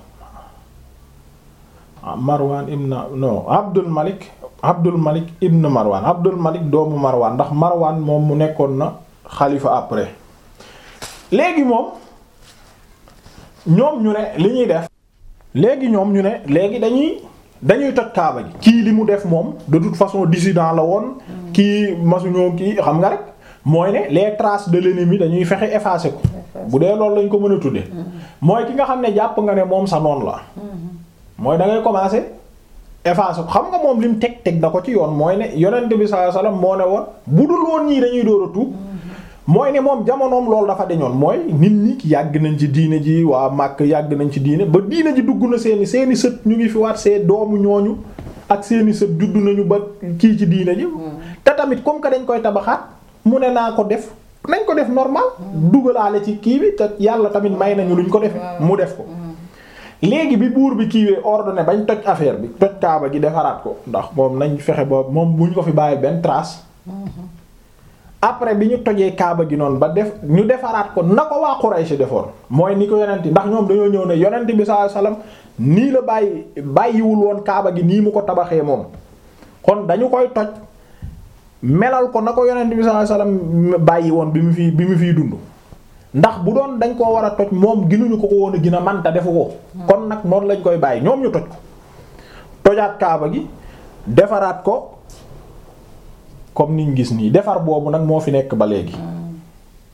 Marwan ibn non Abdul Malik Abdul Malik ibn Marwan Abdul Malik doomu Marwan ndax Marwan moom mu nekkoon na xalifa après léegi moom ñoom ñu ne li ñuy def léegi ñoom ñu ne léegi dañuy dañuy toj kaaba gi kii li mu def moom de toute façon dissident la woon kii masuñoo kii xam nga rek mooy ne les traces de l'ennemi dañuy fexe effacer ko bu dee loolu lañ ko mën a tuddee mooy ki nga xam ne jàpp nga ne moom sa noon la mooy da ngay commencer effacer ko xam nga moom lim teg teg da ko ci yoon mooy ne yonent bi sallallahu alayhi wasallam moo ne woon bu dul woon ñii dañuy door a tuub mooy ne moom jamonoom loolu dafa deñoon mooy nit ñi yàgg nañ ci diine ji waa màkk yàgg nañ ci diine ba diine ji dugg na seeni seeni sët ñu ngi fi waat see doomu ñooñu ak seeni sët juddu nañu ba kii ci diine ji te tamit comme que dañ koy tabaxaat mu ne naa ko def nañ ko def normal dugalaale ci kii bi te yàlla tamit may nañu luñ ko def mu def ko léegi bi buur bi kiiwee ordonné bañ toj affaire bi toj kaaba gi defaraat ko ndax moom nañ fexe ba moom buñ ko fi bàyyi benn trace après bi ñu tojee kaaba gi noonu ba def ñu defaraat ko na ko waa Quraysh defoon mooy ni ko yonent ndax ñoom dañoo ñëw ne yonent bi sallallahu alayhi wasallam nii la bàyyi bàyyiwul woon kaaba gi nii mu ko tabaxee moom kon dañu koy toj melal ko na ko yonent bi sallallahu alayhi wasallam bàyyi woon bi mu fi bi mu fiy dund ndax bu doon dañ koo war a toj moom ginuñu ko ko woon a gën a man te defu ko kon nag noonu lañ koy bàyyi ñoom ñu toj ko tojaat kaaba gi defaraat ko comme niñ gis nii defar boobu nag moo fi nekk ba léegi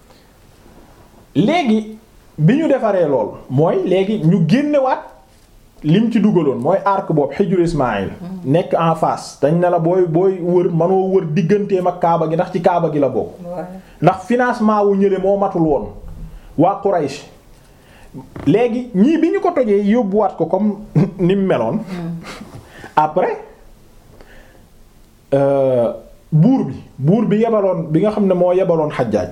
léegi bi ñu defaree lool mooy léegi ñu génnewaat lim ci dugaloon mooy arc boobu xijru Ismaïl nekk en face dañ ne la booy booy wër manoo wër digganteem ak kaaba gi ndax ci kaaba gi la bokk ndax financement wu ñële moo matul woon waa Quraysh léegi ñii bi ñu ko tojee yóbbuwaat ko comme ni mu meloon après buur bi buur bi yebaloon bi nga xam ne moo yebaloon xajjaaj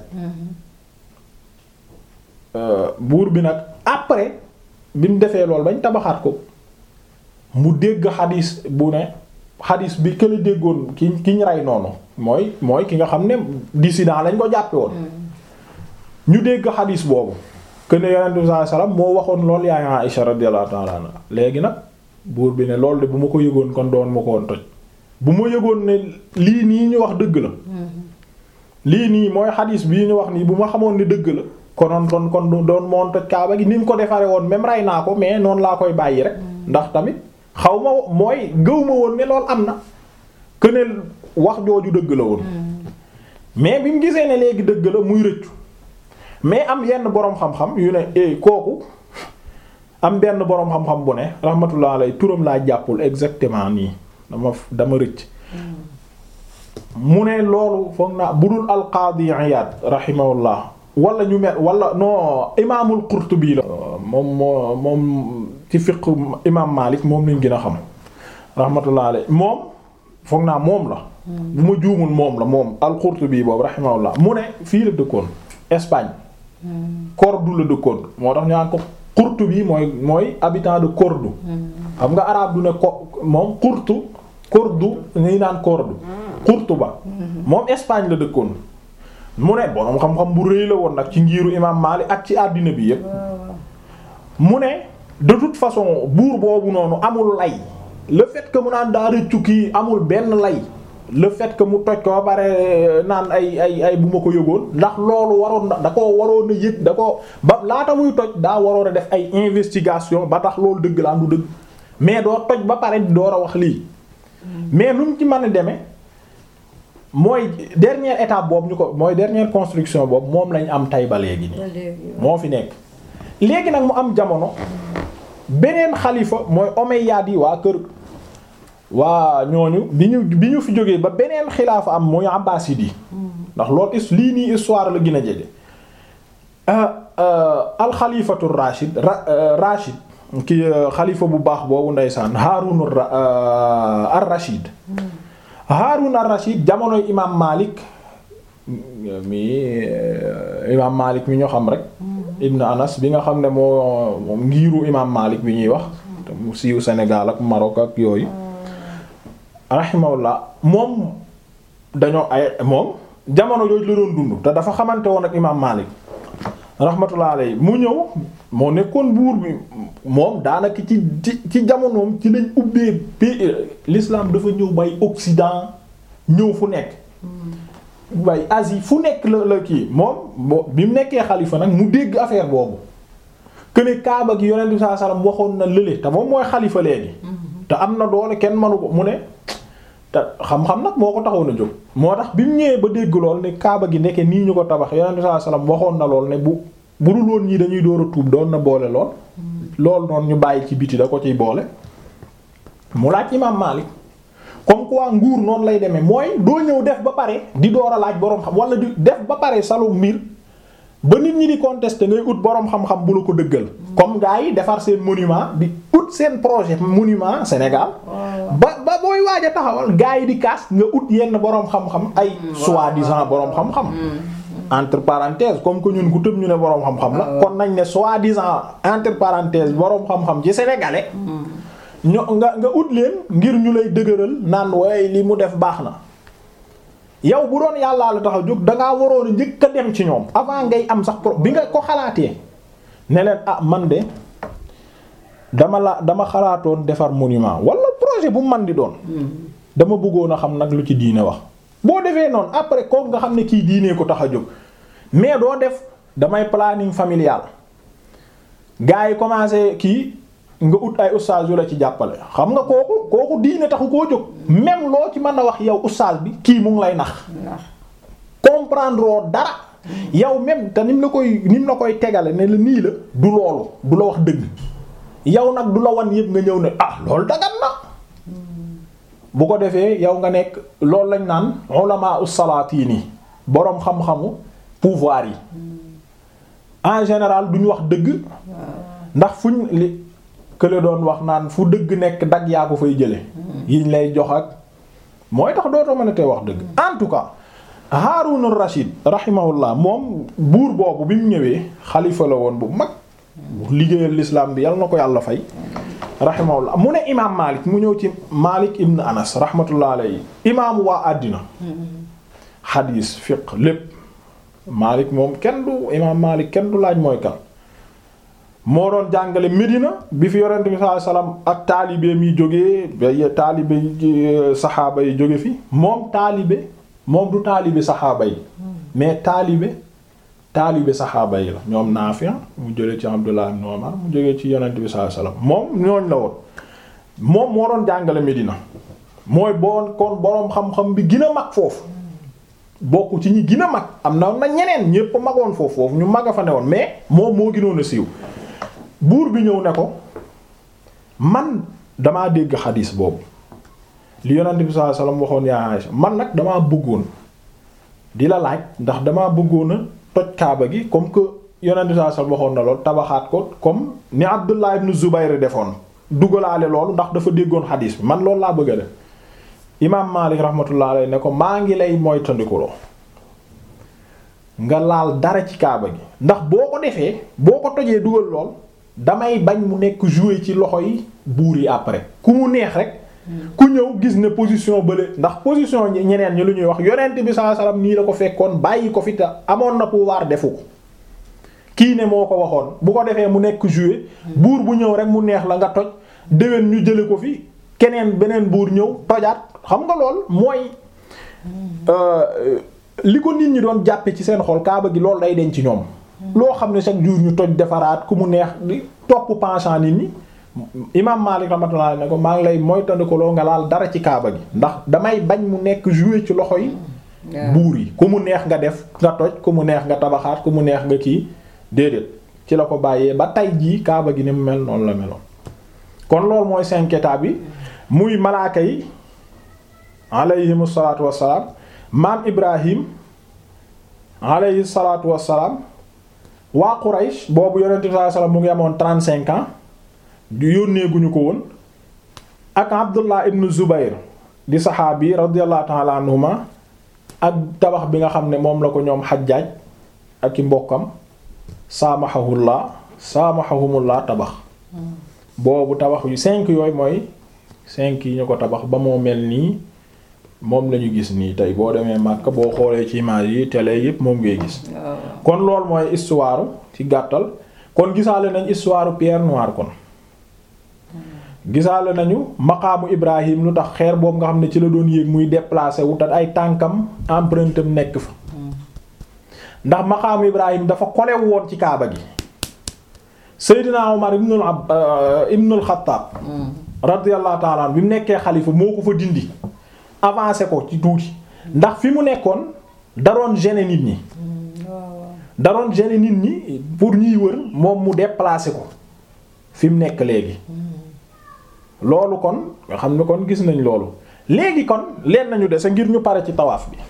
buur bi nag après bi mu defee loolu bañ tabaxaat ko mu dégg xadis bu ne xadis bi kële déggoon ki ki ñu rey noonu mooy mooy ki nga xam ne dissident lañ ko jàppe woon ñu dégg xadis boobu que ne yonent bi sallallahu alayhi wasallam moo waxoon loolu yaay Aisha radiyallahu ta'ala anha léegi nag buur bi ne loolu de bu ma ko yëgoon kon doon ma ko woon toj bu ma yëgoon ne lii nii ñu wax dëgg la lii nii mooy xadis bii ñu wax nii bu ma xamoon ne dëgg la konoon kon kon doon moon toj kaaba gi ni mu ko defaree woon même rey naa ko mais noonu laa koy bàyyi rek ndax tamit xaw ma mooy gëw ma woon ne loolu am na que ne wax jooju dëgg la woon mais bi mu gisee ne léegi dëgg la muy rëccu mais am yenn boroom xam-xam yu ne eh kooku am benn boroom xam-xam bu ne rahmatullah alay turam laa jàppul exactement nii dama dama rëcc mu ne loolu foog naa budul alqaadi Iyaad rahimahullah wala ñu mel wala non imaamul Qurtubi la. moom moo moom ci fiqh imaam Maalik moom lañ gën a xam rahmatullah alay moom foog naa moom la. bu ma juumul moom la moom al Qurtubi boobu rahimahullah mu ne fii la dëkkoon Espagne. Cordoue la dëkkoon moo tax ñu naan ko Qurtubi mooy mooy habitant de Cordoue. xam nga arabe du ne ko moom Qurtu Cordoue ñuy naan Cordoue. Qurtuba moom Espagne la dëkkoon. mu ne borom xam-xam bu rëy la woon nag ci ngiiru imam Maalik ak ci àddina bi yépp mu ne de toute façon buur boobu noonu amul lay le fait que mu naan daa rëccu kii amul benn lay le fait que mu toj ko ba pare naan ay ay ay bu ma ko yëgoon ndax loolu waroon da koo waroon a yëg da ko ba laata muy toj daa waroon a def ay investigation ba tax loolu dëgg la am du dëgg mais doo toj ba pare door a wax lii mais nu mu ci mën a demee mooy dernière étape boobu ñu ko mooy dernière construction boobu moom lañ am tay ba léegi nii moo fi nekk léegi nag mu am jamono beneen xalifa mooy Omeyyades yi waa kër waa ñooñu bi ñu bi ñu fi jógee ba beneen xilaafa am mooy Abbasid yi ndax loolu is lii nii histoire la gën a jege alxalifatu Rashid Rashid ki xalifa bu baax boobu ndeysaan Haarun ar-Rashid Haarun ar-Rashid jamonoy imaam Malik mi imaam Malik mi ñu xam rek Ibn Anas bi nga xam ne moo moom ngiiru imaam Malik bi ñuy wax mu siiw Sénégal ak Maroc ak yooyu rahimahullah moom dañoo ay moom jamono jooju la doon dund te dafa xamante woon ak imaam Malik rahmatullah alayhi mu ñëw moo nekkoon buur bi moom daanaka ci ci ci jamonoom ci lañ ubbee pays l'islam dafa ñëw bay Occident ñëw fu nekk bay Asie fu nekk la la kii moom bo bi mu nekkee xalifa nag mu dégg affaire boobu que ne Kaaba gi yonent bi sallallahu alayhi wasallam waxoon na lële te moom mooy xalifa léegi te am na doole kenn mënu ko mu ne te xam-xam nag moo ko taxoon a jóg moo tax bi mu ñëwee ba dégg lool ne Kaaba gi nekke nii ñu ko tabax yonent bi sallallahu alayhi wasallam waxoon na lool ne bu bu dul woon ñii dañuy door a tuub doon na boole lool loolu noonu ñu bàyyi ci biti da ko ciy boole mu laaj imaam Maalik comme quoi nguur noonu lay demee mooy doo ñëw def ba pare di door a laaj boroom xam wala di def ba pare salu mbir ba nit ñi di contester ngay ut boroom xam-xam bu la ko dëggal comme gars yi defar seen monument di ut seen projet monument Sénégal ba ba booy waaj a taxawal gars yi di kaas nga ut yenn boroom xam-xam ay soi-disant boroom xam-xam entre parenthèses comme que ñun ku tëb ñu ne boroom xam-xam la kon nañ ne soi-disant entre parenthèses boroom xam-xam ci sénégalais ño nga nga ut leen ngir ñu lay dëgëral naan waaye li mu def baax na yow bu doon yàllaa la tax a jóg dangaa waroon a njëkk a dem ci ñoom avant ngay am sax pro bi nga ko xalaatee ne leen ah man de dama la dama xalaatoon defar monument wala projet bu man di doon dama bëggoon a xam nag lu ci diine wax boo defee noonu après kooku nga xam ne kii diinee ko tax a jóg mais doo def damay planning familial gars yi commencé kii nga ut ay ustaas yu la ci jàppale xam nga kooku kooku diine taxu koo jóg même loo ci mën a wax yow ustaas bi kii mu ngi lay nax comprendre oo dara yow même te nim la koy nim la koy tegale ne la nii la du loolu du la wax dëgg yow nag du la wan yëpp nga ñëw ne ah loolu dagan na bu ko defee yow nga nekk loolu lañ naan ulama us-salaatini boroom xam-xamu pouvoir yi en général duñ wax dëgg ndax fuñ li kële doon wax naan fu dëgg nekk dag yaa ko fay jële yiñ lay jox ak mooy tax dootoo mën a tee wax dëgg en tout cas Haarun ar-Rashid rahimahullah moom buur boobu bi mu ñëwee xalifa la woon bu mag liggéeyal l'islam bi yal na ko yàlla fay rahimahullah mu ne imaam Malik mu ñëw ci Malik ibn Anas rahmatullah alayhi imaamu waa àddina xadiis fiqh lépp Malik moom kenn du imaam Malik kenn du laaj mooy kan moo doon jàngale Medina bi fi yonent bi sallallahu alayhi wasallam ak taalibe mi jógee ba taalibe saxaaba yi jóge fi moom taalibe moom du taalibe saxaaba yi mais taalibe taalibe saxaaba yi la ñoom Naafi mu jële ci Abdullah ibn Umar mu jógee ci yonent bi sallallahu alayhi wasallam moom ñooñ la woon moom moo doon jàngale Medina mooy boon kon boroom xam-xam bi gën a mag foofu bokk ci ñi gën a mag am na na ñeneen ñépp magoon foofu foofu ñu mag a fa ne woon mais moom moo gënoon a siiw buur bi ñëw ne ko man damaa dégg xadiis boobu li yonent bi sallallahu alayhi wasallam waxoon yaa Aïcha man nag damaa bëggoon di la laaj ndax damaa bëggoon a toj kaaba gi comme que yonent bi sallallahu alayhi wasallam waxoon na lool tabaxaat ko comme ni Abdullah ibn Zubayr defoon dugalaale loolu ndax dafa déggoon xadiis bi man loolu laa bëgg a def imaam Maalik rahmatullah alayhi ne ko maa ngi lay moytandikuloo nga laal dara ci kaaba gi ndax boo ko defee boo ko tojee dugal lool damay bañ mu nekk jouer ci loxo yi buur yi après ku mu neex rek ku ñëw gis ne position bële ndax position ñeneen ñi lu ñuy wax yonent bi sallallahu alayhi wasallam nii la ko fekkoon bàyyi ko fi ta amoon na pouvoir defu ko kii ne moo ko waxoon bu ko defee mu nekk jouer buur bu ñëw rek mu neex la nga toj déwén ñu jële ko fi keneen beneen buur ñëw tojaat xam nga lool mooy li ko nit ñi doon jàppe ci seen xol kaaba gi loolu day denc ci ñoom loo xam ne chaque jour ñu toj defaraat ku mu neex di topp penchant nit ñi imam Malik rahmatullah ne ko maa ngi lay moytandiku loo nga laal dara ci kaaba gi ndax damay bañ mu nekk jouer ci loxo yi buur yi ku mu neex nga def nga toj ku mu neex nga tabaxaat ku mu neex nga kii déedéet ci la ko bàyyee ba tay jii kaaba gi ni mu mel noonu la meloon kon loolu mooy cinq étapes bi muy malaaka yi alayhimu salaatu wassalaam maam Ibrahim alayhi salaatu wassalaam waa Quraysh boobu yonent bi sallallahu alayhi wasallam mu ngi amoon trente-cinq ans du yónnee guñu ko woon ak Abdullah ibn Zubayr di saxaabi radiyallahu ta'ala anhuma ak tabax bi nga xam ne moom la ko ñoom Hajjaaj ak i mbokkam saamahahullah saamahahumullah tabax boobu tabax yu cinq yooyu mooy cinq yi ñu ko tabax ba moo mel nii moom lañu gis nii tey boo demee Makka boo xoolee ci image yi télé yépp moom ngay gis kon loolu mooy histoire ci gàttal kon gisaale nañ histoire Pierre Noire kon gisaale nañu maqaamu Ibrahim lu tax xeer boobu nga xam ne ci la doon yéeg muy déplacé wu te ay tànkam empreinte am nekk fa ndax maqaamu Ibrahim dafa kolewu woon ci kaaba gi Seydina Omar ibnul ab ibnul Xattaab radiyallahu ta'ala bi mu nekkee xalifa moo ko fa dindi avancé ko ci tuuti ndax fi mu nekkoon daroon gêner nit ñi daroon gêner nit ñi pour ñuy wër moom mu déplacé ko fi mu nekk léegi loolu kon nga xam ne kon gis nañ loolu léegi kon leen nañu dese ngir ñu pare ci tawaaf bi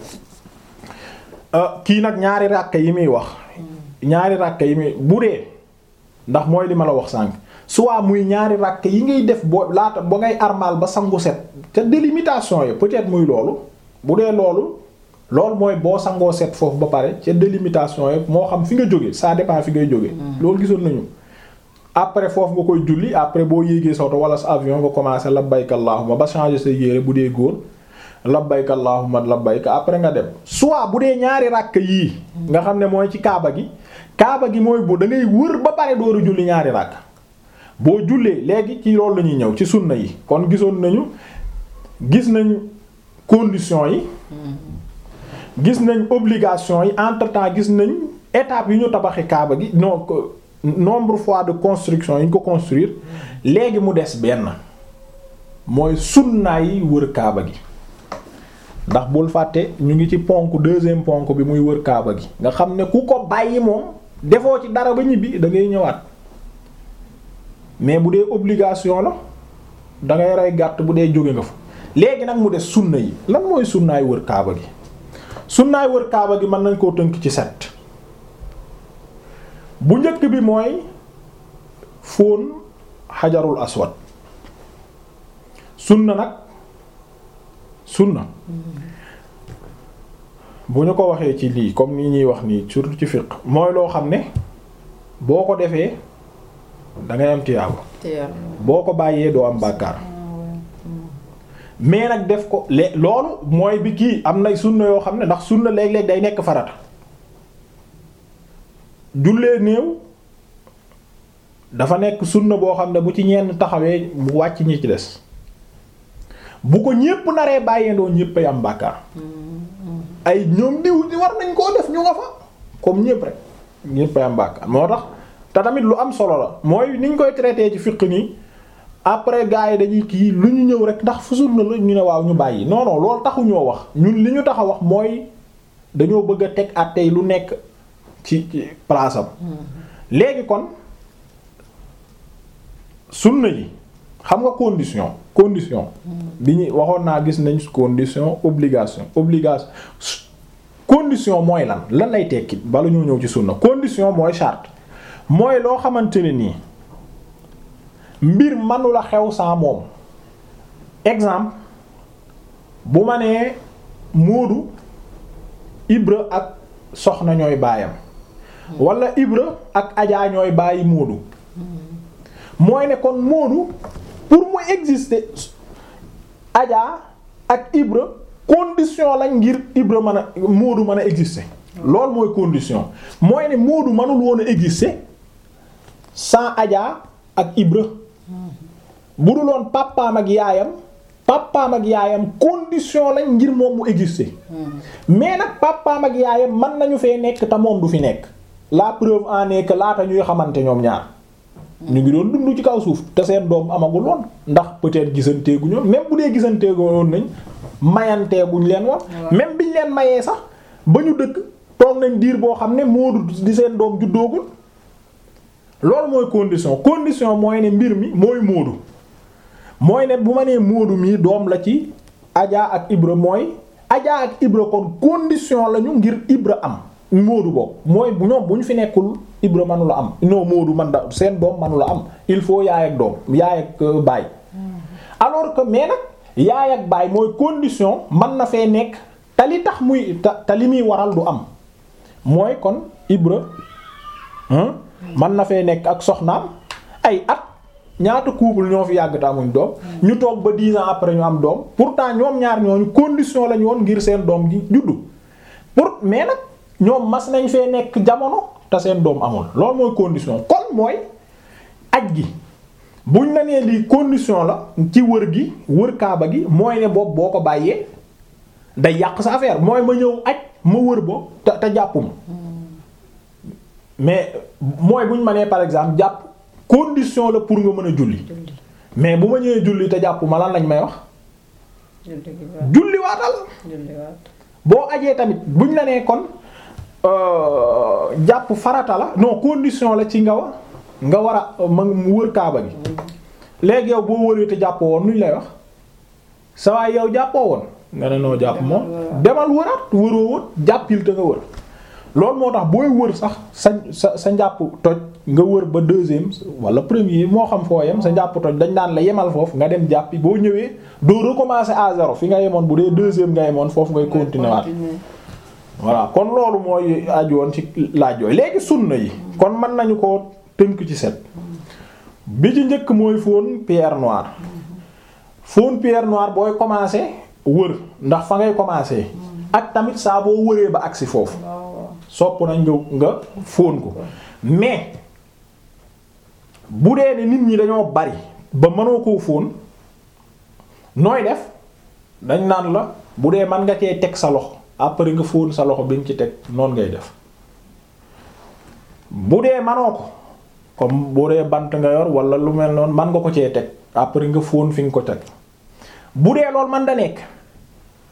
kii nag ñaari ràkk yi muy wax ñaari ràkk yi muy bu dee ndax mooy li ma la wax sànq soit muy ñaari ràkk yi ngay def boo laata ba ngay armal ba sangu set te délimitation yi peut-être muy loolu bu dee loolu loolu mooy boo sangoo set foofu ba pare ca délimitation yi moo xam fi nga jóge ça dépend fi ngay jóge loolu gisoon nañu après foofu nga koy julli après boo yéegee sa oto wala sa avion nga commencer labbayka allahumma ba changer sa yére bu dee góor labbayka allahumma labbayka après nga dem soit bu dee ñaari ràkk yii nga xam ne mooy ci kaaba gi kaaba gi mooy bu da ngay wër ba pare dooru julli ñaari ràkk boo jullee léegi ci loolu la ñuy ñëw ci sunna yi kon gisoon nañu gis nañ conditions yi gis nañ obligation yi entre temps gis nañ étape yi ñu tabaxi kaaba gi non nombre fois de construction yi ñu ko construire léegi mu des benn mooy sunna yi wër kaaba gi ndax bul fàtte ñu ngi ci ponk deuxième ponk bi muy wër kaaba gi nga xam ne ku ko bàyyi moom defoo ci dara ba ñibbi da ngay ñëwaat mais bu dee obligation la dangay rey gàtt bu dee jóge nga fa léegi nag mu des sunna yi lan mooy sunnaay wër kaaba gi sunnaay wër kaaba gi mën nañ koo tënk ci set bu njëkk bi mooy fóon xajarul aswad sunna nag sunna bu ñu ko waxee ci lii comme ni ñuy wax nii surtout ci fiqh mooy loo xam ne boo ko defee da ngay am tiyaaba boo ko bàyyee doo am bàkkaar mais nag def ko le loolu mooy bi kii am na sunna yoo xam ne ndax sunna léeg-léeg day nekk farata jullee néew dafa nekk sunna boo xam ne bu ci ñenn taxawee mu wàcc ñi ci des bu ko ñépp naree bàyyeendoo ñépp ay am bàkkaar ay ñoom diw di war nañ koo def ñu nga fa comme ñépp rek ñépp ay am bàkkaar moo tax te tamit lu am solo la mooy niñ koy traité ci fiqh nii après gars yi dañuy kii lu ñu ñëw rek ndax fu sunna la ñu ne waaw ñu bàyyi non non loolu taxuñoo wax ñun li ñu tax a wax mooy dañoo bëgg a teg at tey lu nekk ci ci place am léegi kon sunna yi xam nga condition condition bi ñu waxoon naa gis nañ condition obligation obligation condition mooy lan lan lay tekki bala ñoo ñëw ci sunna condition mooy charte mooy loo xamante ne nii mbir manula xew sans moom exemple bu ma nee Moodu Ibra ak soxna ñooy baayam wala Ibra ak Ajaa ñooy bàyyi Moodu mooy ne kon Moodu pour mu exister Ajaa ak Ibra condition lañ ngir Ibra mën a Moodu mën a exister loolu mooy condition mooy ne Moodu mënul woon a exister sans Ajaa ak Ibra bu dul woon papaam ak yaayam papaam ak yaayam condition lañ ngir moom mu exister mais nag papaam ak yaayam mën nañu fee nekk te moom du fi nekk la preuve en est que laata ñuy xamante ñoom ñaar ñu ngi doon dund ci kaw suuf te seen doom amagul woon ndax peut-être gisanteegu ñoom même bu dee gisanteegu woon nañ mayanteeguñ leen woon même biñ leen mayee sax ba ñu dëkk toog nañ diir boo xam ne Moodu di seen doom juddoogul loolu mooy condition condition mooy ne mbir mi mooy Moodu mooy ne bu ma nee Moodu mii doom la ci Adja ak Ibra mooy Adja ak Ibra kon condition lañu ngir Ibra am Moodu boobu mooy bu ñoom bu ñu fi nekkul Ibra manu la am non Moodu man da seen doom manu la am il faut yaay ak doom yaay ak baay alors que mais nag yaay ak baay mooy condition man na fee nekk te li tax muy te li muy waral du am mooy kon Ibra man na fee nekk ak soxnaam ay at ñaata couple ñoo fi yàgg te amuñ doom ñu toog ba dix ans après ñu am doom pourtant ñoom ñaar ñooñu condition lañu woon ngir seen doom gi juddu pour mais nag ñoom mas nañ fee nekk jamono te seen doom amul loolu mooy condition kon mooy aj gi buñ la nee lii condition la ci wër gi wër kaaba gi mooy ne boobu boo ko bàyyee day yàq sa affaire mooy ma ñëw aj ma wër bo te te jàppuma mais mooy bu ñu ma nee par exemple jàpp condition la pour nga mën a julli mais bu ma ñëwee julli te jàpp ma lan lañ may wax. julli waatal boo ajee tamit buñ la nee kon jàpp farata la non condition la ci nga wa nga war a ma mu wër kaaba gi léegi yow boo wëree te jàppoo woon nuñ lay wax sa waay yow jàppoo woon nga ne noo jàpp moom demal wëraat wëroo wër jàppil te nga wër. loolu moo tax booy wër sax sa sa sa njàpp toj nga wër ba deuxième wala premier moo xam foo yem sa njàpp toj dañ daan la yemal foofu nga dem jàppi boo ñëwee doo recommencer à zéro fi nga yemoon bu dee deuxième nga yemoon foofu ngay continuer waat voilà kon loolu mooy aju woon ci laaj yooyu léegi sunna yi kon mën nañu ko tënk ci set bi ci njëkk mooy fóon pierre noire fóon pierre noire booy commencer wër ndax fa ngay commencer ak tamit saa boo wëree ba agsi foofu sopp nañ nga nga fóon ko mais bu dee ne nit ñi dañoo bari ba mënoo koo fóon nooy def dañ naan la bu dee mën nga cee teg sa loxo après nga fóon sa loxo bi nga ci teg noonu ngay def bu dee manoo ko comme bu dee bant nga yor wala lu mel noonu man nga ko cee teg après nga fóon fi nga ko teg bu dee loolu man da nekk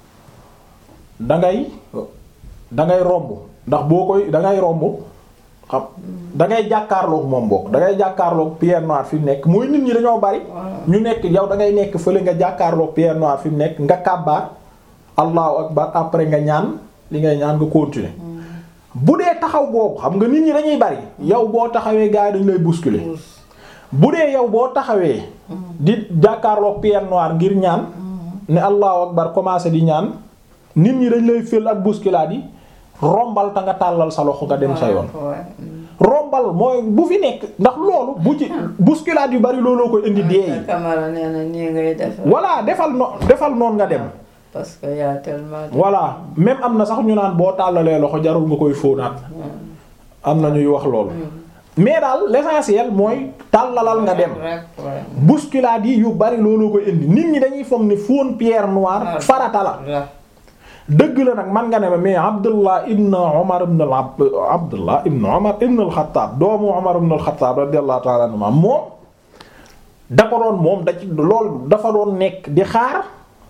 dangay dangay romb ndax boo koy dangay romb xam da ngay jàkkaarloog moom bokk da ngay jàkkaarloog pierre noire fi mu nekk mooy nit ñi dañoo bari ñu nekk yow da ngay nekk fële nga jàkkaarloog pierre noire fi mu nekk nga kàbbaar allahu akbar après nga ñaan li ngay ñaan nga continuer bu dee taxaw boobu xam nga nit ñi dañuy bari yow boo taxawee gars yi dañu lay bousculer bu dee yow boo taxawee di jàkkaarloog pierre noire ngir ñaan ne allahu akbar commencé di ñaan nit ñi dañ lay fël ak bousculade yi rombal ta nga tàllal sa loxo nga dem sa yoon rombal mooy bu fi nekk ndax loolu bu ci bousculade yu bari looloo ko indi dee yi Camara nee na nii ngay def. voilà defal no defal noonu nga dem parce que y a tellement de. voilà même am na sax ñu naan boo tàllalee loxo jarul nga koy fóonaat am na ñuy wax loolu mais daal l'essentiel mooy tàllalal nga dem rek ouais. bousculade yi yu bari looloo ko indi nit ñi dañuy foog ne fóon pierre noire farata la Ra- dëgg la nag man nga ne ma mais Abdullah ibn Umar ibn al Abdullah ibn Umar ibn al-Khattab doomu Umar ibn al-Khattab radiyallahu ta'ala anhu moom da ko doon moom da ci lool dafa doon nekk di xaar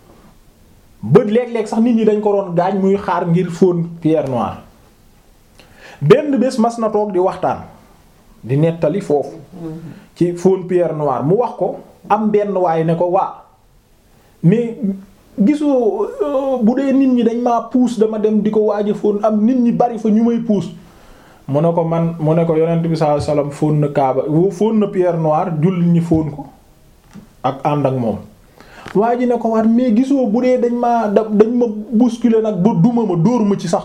ba léeg-léeg sax nit ñi dañ ko doon gaañ muy xaar ngir fóon pierre noire benn bés mas na toog di waxtaan di nettali foofu ci fóon pierre noire mu wax ko am benn waay ne ko waa mais gisoo euh, bu dee nit ñi dañ maa puus dama dem di ko waaja fóon am nit ñi bari fa ñu may puus mu ne ko man mu ne ko yonent bi sallallahu alayhi wasallam fóon na kaaba fóon na pierre noire jullit ñi fóon ko ak ànd ak moom waa ji ne ko war mais gisoo bu dee dañ maa da dañ ma bousculer nag ba duma ma dóor ma ci sax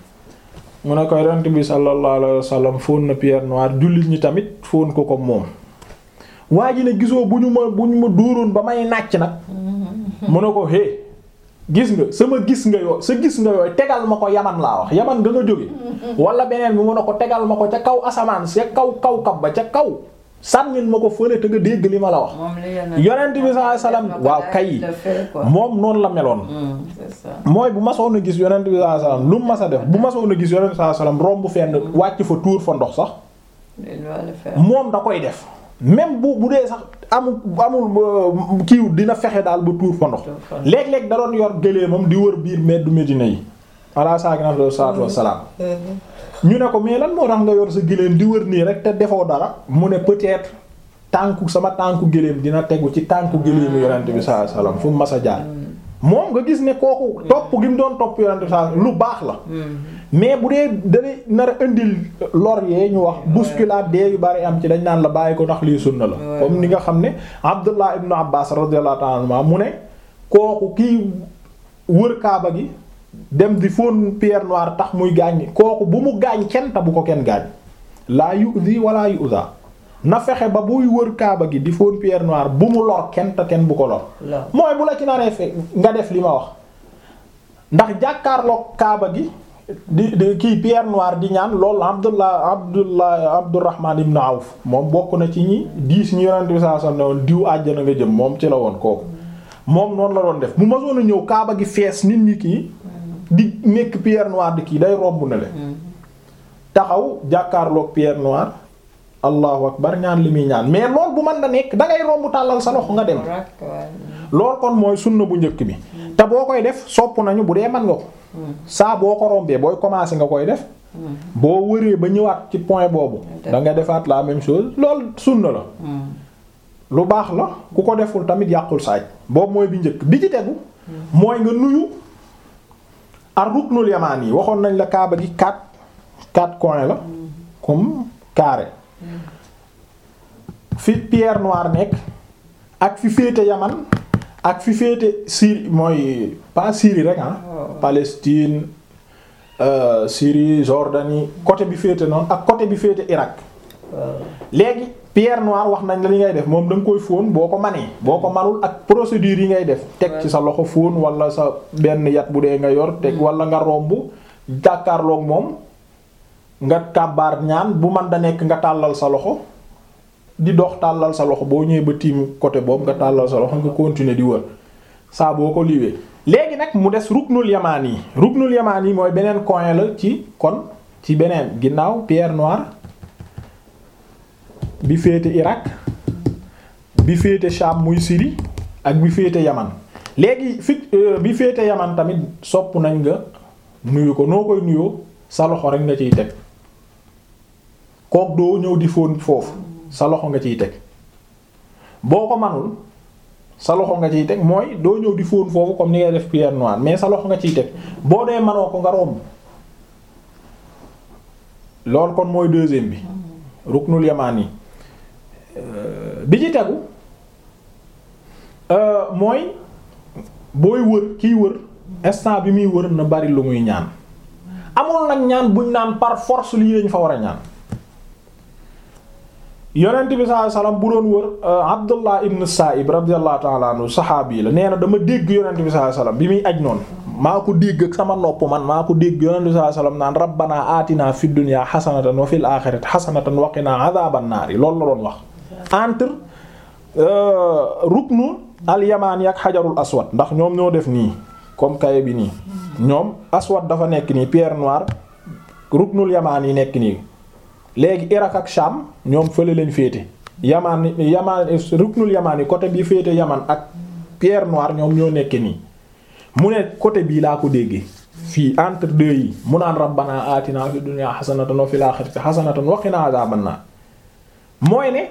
mu ne ko yonent bi sallallahu alayhi wasallam fóon na pierre noire jullit ñi tamit fóon ko comme moom waa ji ne gisoo bu ñu ma bu ñu ma dóoroon ba may nàcc nag mu ne ko hé gis nga sama gis nga yoo sa gis nga yooyu tegal ma ko yaman laa wax yaman nga nga jóge wala beneen bi mu ne ko tegal ma ko ca kaw asamaan ca kaw kaw kab ba ca kaw sànnil ma ko fële te nga dégg li ma la wax moom li yonent yonent bi sallallahu alayhi wasallam waaw kay le fait quoi. moom noonu la meloon Hmm, c'est ça. mooy bu masoon a gis yonent bi sallallahu alayhi wasallam lu mu mas a def bu masoon a gis yonent bi sallallahu alayhi wasallam romb fenn wàcc fa tuur fa ndox sax Il doit le faire. moom da koy def même bu bu dee sax amul amul kiiw dina fexe daal ba tuur fa ndox Tuur fa ndox. léeg-léeg da doon yor gëléemam di wër biir meddu Medina yi ala saakina salaatu wassalaam ñu ne ko mais lan moo tax nga yor sa gëléem di wër nii rek te defoo dara mu ne peut-être tànku sama tànku gëléem dina tegu ci tànku gëléemu yonent bi sallallahu alayhi wasallam fu mu mas a jaar moom nga gis ne kooku topp gi mu doon topp yonent bi sallallahu alayhi wasallam lu baax la mais bu dee dalay nar a indil lor yee ñu wax bousculade dee yu bari am ci dañ naan la bàyyi ko ndax lii sunna la Ouais. comme ni nga xam ne Abdullah ibn Abbas radiyallahu ta'ala anhuma mu ne kooku kii wër kaaba gi dem di fóon pierre noire tax muy gaañ kooku bu mu gaañ kenn ta bu ko kenn gaañ laa yu'zi wala yu'za na fexe ba buy wër kaaba gi di fóon pierre noire bu mu lor kenn ta kenn bu ko lor Lor. mooy bu la ci naree fe nga def li ma wax ndax jàkkaarloog kaaba gi di di kii pierre noire di ñaan loolu abdullah abdullah abdurrahman ibn awf moom bokk na ci ñi diis ñi yonent bi sallallahu alayhi wasallam ne woon diw àjjana nga jëm moom ci la woon kooku moom noonu la doon def bu ma soon a ñëw kaaba gi fees nit ñi kii di nekk pierre noire di kii day romb na le taxaw jàkkaarloog pierre noire allahu akbar ñaan li muy ñaan mais loolu bu mën na nekk da ngay romb tàllal sa loxo nga dem Correct, ouais. loolu kon mooy sunna bu njëkk bi te boo koy def sopp nañu bu dee mën nga ko saa boo ko rombee booy commencer nga koy def boo wëree ba ñëwaat ci point boobu da nga defaat la même chose loolu sunna la Hmm. lu baax la ku ko deful tamit yàqul saaj boobu mooy bi njëkk bi ci tegu mooy nga nuyu ar ruknul yamaan yi waxoon nañ la kaaba gi quatre quatre coins la comme carré fi pierre noire nekk ak fi féete yaman ak fi féete Syrie mooy pas Syrie rek ah Oh. Palestine euh, Syrie Jordanie côté bi féete noonu ak côté bi féete Irak Waaw. léegi pierre noire wax nañ la li ngay def moom da nga koy fóon boo ko manee boo ko manul ak procédure yi ngay def teg ci sa loxo fóon wala sa benn yat bu dee nga yor teg wala nga romb jàkkaarloog moom nga kàbbaar ñaan bu man da nekk nga tàllal sa loxo di dox tàllal sa loxo boo ñëwee ba tiim côté boobu nga tàllal sa loxo nga continuer di wër saa boo ko liwee léegi nag mu des ruknul yamaan yi ruknul yamaan yi mooy beneen coin la ci kon ci beneen ginnaaw pierre noire bi féete Irak bi féete Sham muy Syrie ak bi féete Yaman léegi fi euh, bi féete Yaman tamit sopp nañ nga nuyu ko noo koy nuyoo sa loxo rek nga ciy teg kook doo ñëw di fóon foofu sa loxo nga ciy teg boo ko manul sa loxo nga ciy teg mooy doo ñëw di fóon foofu comme ni ngay def pierre noire mais sa loxo nga ciy teg boo dee manoo ko nga romb loolu kon mooy deuxième bi ruknul yamaan yi bi ci tegu mooy booy wër kiy wër instant bi muy wër na bari lu muy ñaan amul nag ñaan buñ naan par force lii lañ fa war a ñaan yonent bi sallallahu alayhi wasallam bu doon wër Abdullah ibn Sa'ib radiyallahu ta'ala anhu saxaabi la nee na dama dégg yonent bi sallallahu alayhi wasallam bi muy aj noonu maa ko dégg ak sama nopp man maa ko dégg yonent bi sallallahu alayhi wasallam naan rabbana atina fid dunya hasanatan wa fil akhirati hasanatan wa qina adhaban nar loolu la doon wax entre ruknu al yamani ak xajarul aswad ndax ñoom ñoo def nii comme kaye bi nii ñoom aswad dafa nekk nii pierre noire ruknul yamaan yi nekk nii léegi Irak ak Sham ñoom fële lañ féete yamaan yamaan ruknul yamaan yi côté bi féete yaman ak pierre noire ñoom ñoo nekk nii mu ne côté bii laa ko déggee fii entre deux yi mu naan rabbana atina fi dunya hasanatan wa fil akhirati hasanatan wa qina adhaban nar mooy ne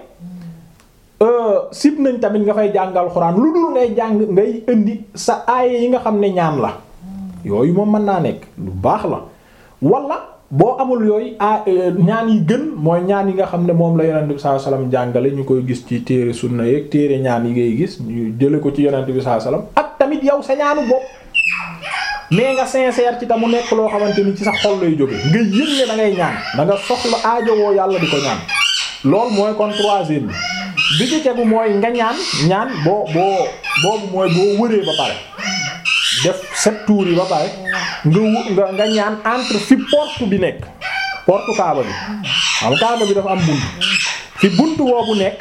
sib nañ tamit nga fay jàngal xuraan lu dul ngay jàng ngay indi sa aaye yi nga xam ne ñaan la yooyu moom mën naa nekk lu baax la wala boo amul yooyu a ñaan yi gën mooy ñaan yi nga xam ne moom la yonent bi sallallahu alayhi wasallam jàngale ñu koy gis ci téere sunna yeeg téere ñaan yi ngay gis ñu jële ko ci yonent bi sallallahu alayhi wasallam ak tamit yow sa ñaanu bopp mais nga sincère ci ta mu nekk loo xamante ni ci sa xol lay jóge nga yëg ne da ngay ñaan da nga soxla aajowoo yàlla di ko ñaan loolu mooy kon troisième bi bi ci tegu mooy nga ñaan ñaan boo boo boobu mooy boo wëree ba pare def sept tours yi ba pare nga nga ñaan entre fi porte bi nekk porte kaaba bi xam kaaba bi dafa am bunt fi bunt boobu nekk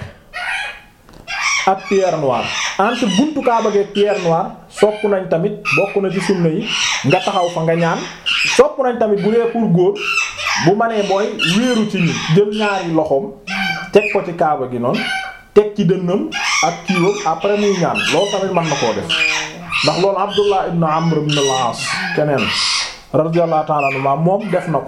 ak pierre noire entre buntu kaaba gi pierre noire sopp nañ tamit bokk na ci sunna yi nga taxaw fa nga ñaan sopp nañ tamit bu dee pour góor bu manee mooy wéeru ci ni jël ñaari loxoom teg ko ci kaaba gi noonu teg ci dënnam ak kiiwam après muy ñaan loolu tamit mën na koo def ndax loolu Abdullah ibn Amr ibn al-As keneen radiyallahu ta'ala anhu moom def na ko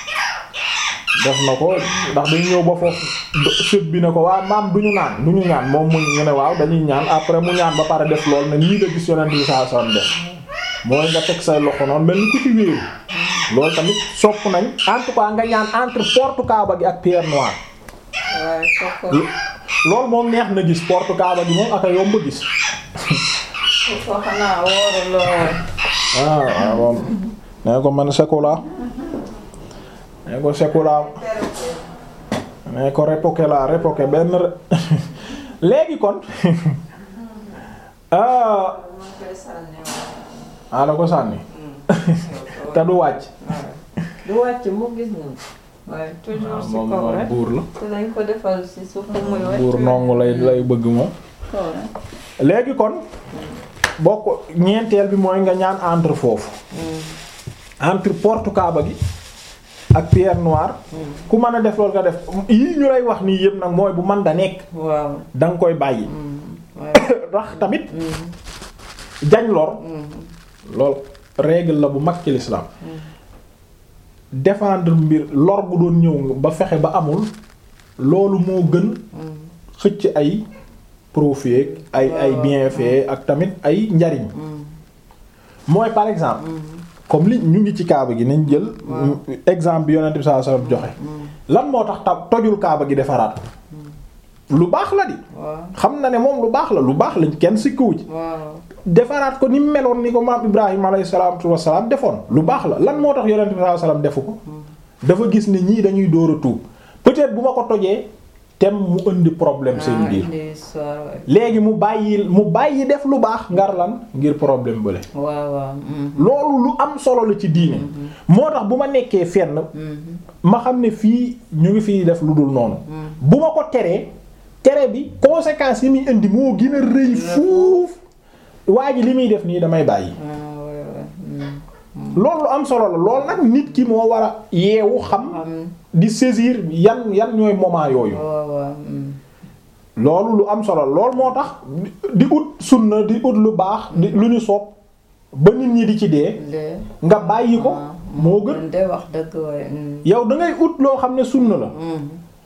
def na ko ndax dañu ñëw ba foofu sët bi ne ko waaw maam du ñu naan du ñu ñaan moom mu ñu ne waaw dañuy ñaan après mu ñaan ba pare def lool ne nii la gis yonent bi sallallahu alayhi wasallam def mooy nga teg say loxo noonu mel ni ku ci wéeru loolu tamit sopp nañ en tout cas nga ñaan entre porte Kaaba gi ak pierre noire waaye kooku loolu moom neex na gis porte Kaaba gi moom ak a yomb gis kooku xanaa wóoru lool. ah waaw moom nee ko man sekula nee ko sekula nee ko répoké la répoké benn re léegi kon ah ah la ko sànni te du wàcc du wàcc mu gis nga. waaye toujours si moom kaw moom rek. buur la te dañ ko defal si suuf mu muy wàcc. buur nongu lay lay bëgg moom kaw rek. léegi kon bokk ñeenteel bi mooy nga ñaan entre foofu entre porte Kaaba gi ak pierre noire ku mën a def loolu nga def yii ñu lay wax nii yëpp nag mooy bu man da nekk waaw. da nga koy bàyyi waaye. rax tamit jañ lor lool règle la bu mag ci l'islam défendre mbir lor bu doon ñëw ba fexe ba amul loolu moo gën xëcc ay profit ay ay bienfait ak tamit ay njariñ mooy par exemple comme li ñu ngi ci kaaba gi nañ jël exemple bi yonent bi sallallahu alayhi wasallam joxe lan moo tax ta tojul kaaba gi defaraat ko lu baax la di waaw. xam na ne moom lu baax la lu baax lañ kenn sikkuwu ci waaw. defaraat ko ni mu meloon ni ko maam Ibrahima alayhi salaatu wassalaam defoon lu baax la lan moo tax yonent bi sallallahu alayhi wasallam defu ko dafa gis ne ñii dañuy door a tuub peut-être bu ma ko tojee tem mu indi problème seen biir indi histoire waay. léegi mu bàyyi mu bàyyi def lu baax ngar lan ngir problème bële waaw waaw. mm, loolu lu am solo la ci diine moo tax bu ma nekkee fenn mm, ma xam ne fii ñu ngi fiy def lu dul noonu bu ma ko teree tere bi conséquences yi muy indi moo gën a rëy fuuf waa ji li muy def nii damay bàyyi ah, waay, waay, mm. loolu lu am solo la loolu nag nit ki moo war a yeewu xam am di saisir yan yan ñooy moment yooyu waaw waaw. mm. loolu lu am solo la loolu moo tax di ut sunna di ut lu baax di lu ñu sopp ba nit ñi di ci dee de. nga bàyyi ko ah, moo gën man de wax dëgg waay. mm. yow da ngay ut loo xam ne sunna la mm.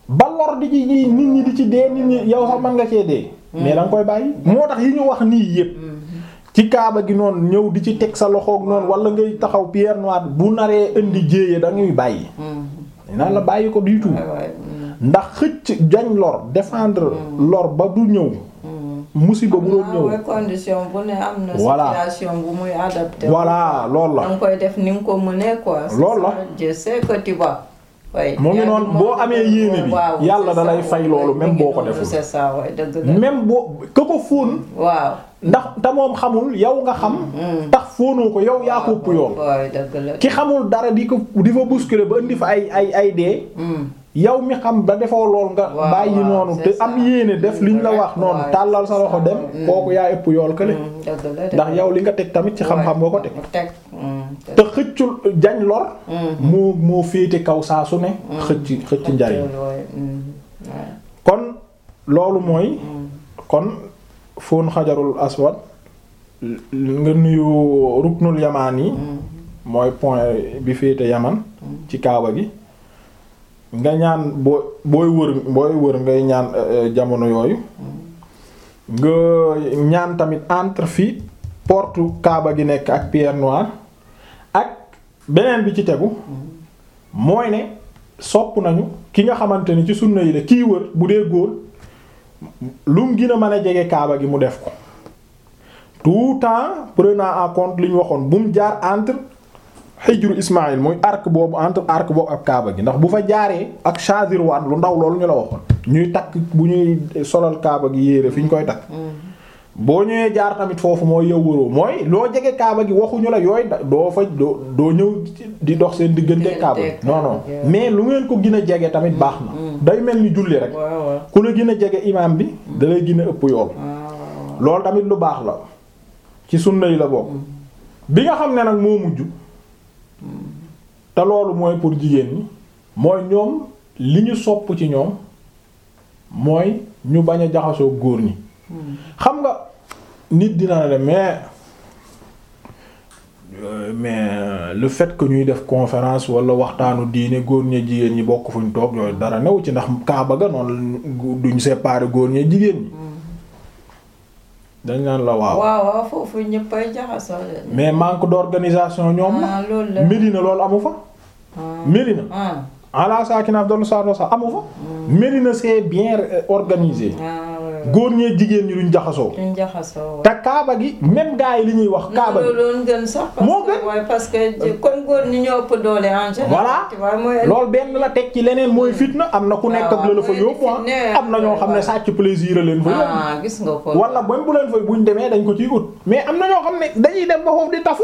ba lor di ci nit ñi di ci dee nit ñi yow sax mën nga cee dee mais da nga koy bàyyi moo tax yi ñu wax nii yépp ci kaaba gi noonu ñëw di ci teg sa loxoog noonu wala ngay taxaw pierre noire bu naree indi jéeye da ngay bàyyi naan la bàyyi ko du tout ndax xëcc jañ lor défendre lor ba du ñëw musiba bu doon ñëw waaw condition bu ne am na. Voilà. situation bu muy adapté. voilà loolu la da nga koy def ni nga ko mënee quoi. c'est Loolu la. ça, je sais que tu vas. oui mu ngi yaa noonu moom boo amee yéene bi waaw, yàlla c'est da lay ça, fay oui, loolu mi même ngi boo ko noonu, deful c'est ça oui dëgg la. même boo ka ko fóon waaw. ndax te moom xamul yow nga xam tax fóonoo ko yow yaa ko ëpp yoon waaw dëgg la. ki xamul dara di ko di fa bousculer ba indi fa ay ay ay dee Hmm. yow mi xam ba defoo lool nga Waaw, bàyyi waaw, noonu c'est te am ça. yéene def liñ la wax noonu Ouais. tàllal sa loxo dem Mm. kooku yaa ëpp yool kële Hmm, dëgg la dëgg ndax la. yow li nga teg tamit ci xam-xam nga ko teg mu teg. hmm, te xëccul jañ lor Hmm. moo moo féete kaw saa su ne xëcc xëcc njariñ loolu, hmm, ouais. kon loolu mooy Hmm. kon fóon xajarul aswad l- nga nuyu ruknul yamaan yi Hmm. mooy point bi féete yaman ci kaaba gi nga ñaan boo booy wër booy wër ngay ñaan euh, euh, jamono yooyu nga ñaan tamit entre fi porte kaaba gi nekk ak pierre noire ak beneen bi ci tegu mooy ne sopp nañu ki nga xamante ni ci sunna yi la kii wër bu dee góor lu mu gën a mën a jege kaaba gi mu def ko tout temps prenant en compte li ñu waxoon bu mu jaar entre xijru Ismaïl muy arc boobu entre arc boobu ak kaaba gi ndax bu fa jaaree ak Shazirwan lu ndaw loolu ñu la waxoon ñuy takk bu ñuy solal kaaba gi yéere fi ñu koy takk boo ñëwee jaar tamit foofu mooy yow wëroo mooy loo jege kaaba gi waxuñu la yooyu da- doo fa doo doo ñëw di dox seen diggante kaaba gi non non mais lu ngeen ko gën a jege tamit baax na day mel ni julli rek waaw waaw. ku la gën a jege imaam bi da lay gën a ëpp yool waaw. loolu tamit lu baax la ci sunna yi la bokk bi nga xam ne nag moo mujj te loolu mooy pour jigéen ñi mooy ñoom li ñu sopp ci ñoom mooy ñu bañ a jaxasoo góor ñi xam nga nit dina ne mais euh, mais le fait que ñuy def conférence wala waxtaanu diine góor ña jigéen ñi bokk fuñ toog yooyu dara new ci ndax kaaba ga noonu duñ séparer góor ña jigéen ñi dañ naan la waaw waaw waaw foofu ñëppay jaxasoo de. mais manque d'organisation ñoom la ah loolu la. Médina loolu amu fa ah Médina ah ala sakina afdalu salaatu wassalaam amu fa Médina c'est bien euh, organisé ah ouais. góor ñee jigéen ñi duñ jaxasoo duñ jaxasoo. te kaaba gi même gars yi li ñuy wax kaaba gi loolu gën sax. parce Moo que gën. waaye parce que comme góor ñi ñoo ëpp doole en général. voilà tu vois mooy. loolu benn la teg ci leneen mooy fitna am na ku nekk ak la la fa waaw, yóbbu mooy fitna, ah am na ñoo xam ne voilà. sàcc plaisir a leen fa yóbbu ah gis nga ko. wala même bu leen fa buñ demee dañ ko ciy ut mais am na ñoo xam ne dañuy dem ba foofu di tafu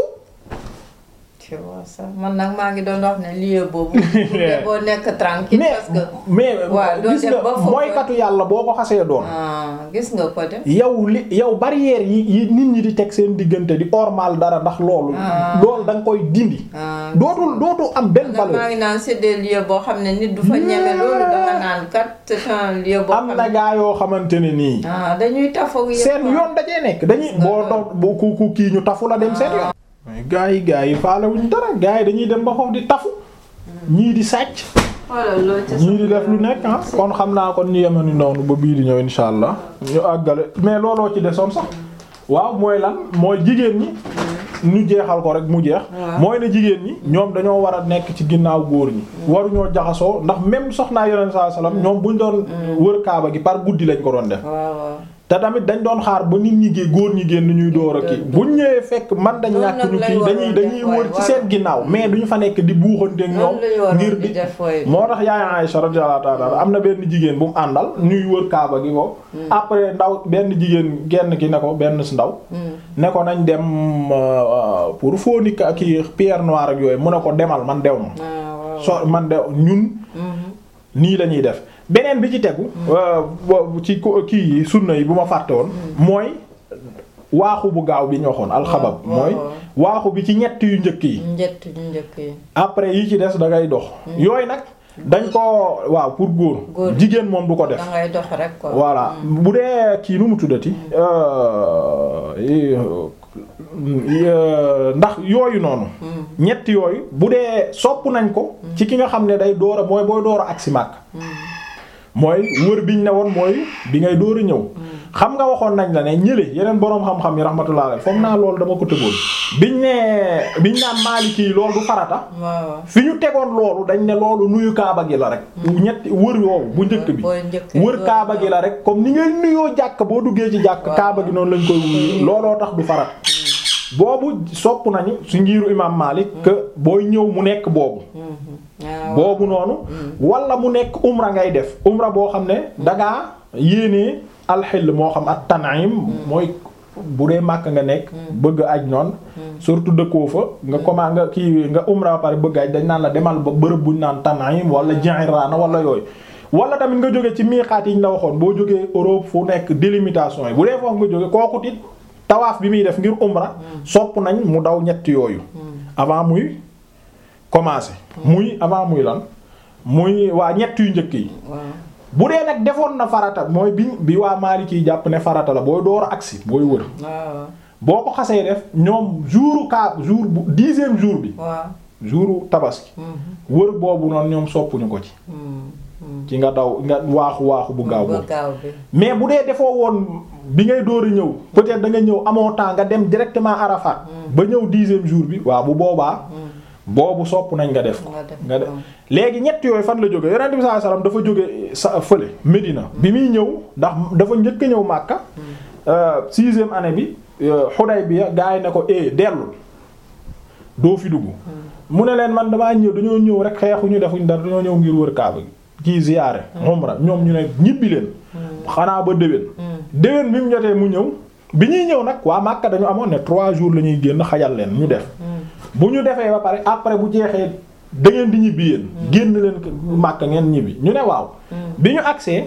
tu vois ça man nag maa ngi doon wax ne lieu boobu. boo nekk tranquille mais parce que. mais waaw, doo gis dem nga ba foofu. mooykatu yàlla boo ko xasee doon ah gis nga ko de. yow li yow barrière yi yi nit ñi di teg seen diggante di ormal dara ndax loolu Ah. loolu da nga koy dindi ah dootul dootul am benn ndax maa valeur ngi naan c'est des lieux boo xam ne nit du fa ñeme loolu danga naan kat c'est un lieu boo am xam na ne. gaa yoo xamante ne nii ah dañuy tafoog yëpp. seen yoon dajee nekk dañuy boo dox bu ku ku kii ñu tafu la dem seen yoon mais gaa yi gaa yi faale wuñ dara gaa yi dañuy dem ba foofu di tafu ñii di sàcc voilà loolu ca ñii di def lu nekk ah kon xam naa kon ñu yemani noonu ba bii di ñëw insha allah ñu àggale mais looloo ci desoon sax waaw mooy lan mooy jigéen ñi ñu jeexal ko rek mu jeex Waaw. mooy ne jigéen ñi ñoom dañoo war a nekk ci ginnaaw góor ñi waruñoo jaxasoo ndax même soxnaa yonent saa salaam ñoom buñ doon wër kaaba gi par guddi lañ ko doon def waaw waaw. te tamit dañ doon xaar ba nit ñi gé góor ñi génn ñuy door a kii buñ ñëwee fekk man dañ Noonu ñàkk nag ñu lañ kii dañuy waroon dañuy def, wër waay, ci waay. seen ginnaaw mais duñu fa nekk di buuxanteeg ñoom noonu lañu waroon ngir di di def waay. moo tax yaay Aïcha radiyallahu ta'ala am na benn jigéen bu mu àndal ñuy wër kaaba gi ko après ndaw benn jigéen genn ki ne ko benn si ndaw Hmm. ne ko nañ dem euh, pour fóoni ka kii pierre noire ak yooyu mu ne ko demal man dew ma ah waaw. so man de ñun Mhm. nii la ñuy def beneen bi ci tegu euh, bo- ci ko- kii yi sunna yi bu ma fàtte woon mooy waaxu bu gaaw bi ñu waxoon alxabab waaw, mooy waaw. waaxu bi ci ñett yu njëkk yi njëtt ñu njëkk yi. après yi ci des da ngay dox yooyu nag dañ ko waaw pour góor Góor. jigéen moom du ko def da ngay dox rek quoi. voilà bu dee kii nu mu tuddati euh, yi- euh, ndax yooyu noonu Hmm. ñett yooyu bu dee sopp nañ ko ci ki nga xam ne day door a mooy booy door a agsi Makka mooy wër biñ ne woon mooy bi ngay door a ñëw xam nga waxoon nañ la ne ñële yeneen boroom xam-xam yi rahmatullah alayhi foog naa loolu dama ko tëboon biñ ne biñ naan Maliki yi loolu du farata waaw fi ñu tegoon loolu dañ ne loolu nuyu kaaba gi la rek ñetti wër yoowu bu njëkk bi booy njëkk wër kaaba gi la rek comme ni ngay nuyoo jàkk boo duggee ci jàkk Waaw. kaaba gi noonu lañ koy wuyu looloo tax du farat boobu sopp nañu su ngiiru imam Malik que booy ñëw mu nekk boobu waaw boobu noonu wala mu nekk umra ngay def umra boo xam ne dangaa yéenee alxill moo xam ak tan'im mooy bu dee màkk nga nekk bëgg aj noonu surtout dëkkoo fa nga comment nga kii nga umra ba pare bëgg aj dañ naan la demal ba bërëb buñ naan tan'im wala Ji'rana wala yooyu wala tamit nga jóge ci miixaat yi ñu la waxoon boo jógee Europe fu nekk délimitation yi bu dee foofu nga jóge kooku tit tawaaf bi muy def ngir umra sopp nañ mu daw ñett yooyu avant muy commencer muy avant muy lan muy waa ñett yu njëkk yi waaw bu dee nag defoon na farata mooy bi bi waa Maliki yi jàpp ne farata la booy door a agsi booy wër waaw boo ko xasee def ñoom jouru ka jour bu dixième jour bi waaw jouru tabaski wër boobu noonu ñoom soppuñu ko ci ci nga daw nga waaxu waaxu bu gaaw ba boobu gaaw bi mais bu dee defoo woon bi ngay door a ñëw peut-être da nga ñëw amoo temps nga dem directement Arafat ba ñëw dixième jour bi waaw bu boobaa boobu sopp nañ nga def ko nga def nga def ko. léegi ñett yooyu fan la jóge yonent bi sallallahu alayhi wasallam dafa jóge sa fële Medina bi muy ñëw ndax dafa njëkk a ñëw Makka euh, sixième année bi euh, Hudaybiya gaa yi ne ko eh dellul doo fi dugg mu ne leen man damaa ñëw dañoo ñëw rek xeexuñu defuñ dara dañoo ñëw ngir wër Kaaba gi kii ziyaare umra ñoom ñu ne ñibbi leen xanaa ba déwén déwén bi mu jotee mu ñëw bi ñuy ñëw nag waa Makka dañu amoon ne trois jours la ñuy génn xajal leen ñu def bu ñu defee ba pare après bu jeexee da ngeen di ñibbi yéen génn leen ko Makka ngeen ñibbi ñu ne waaw bi ñu agsee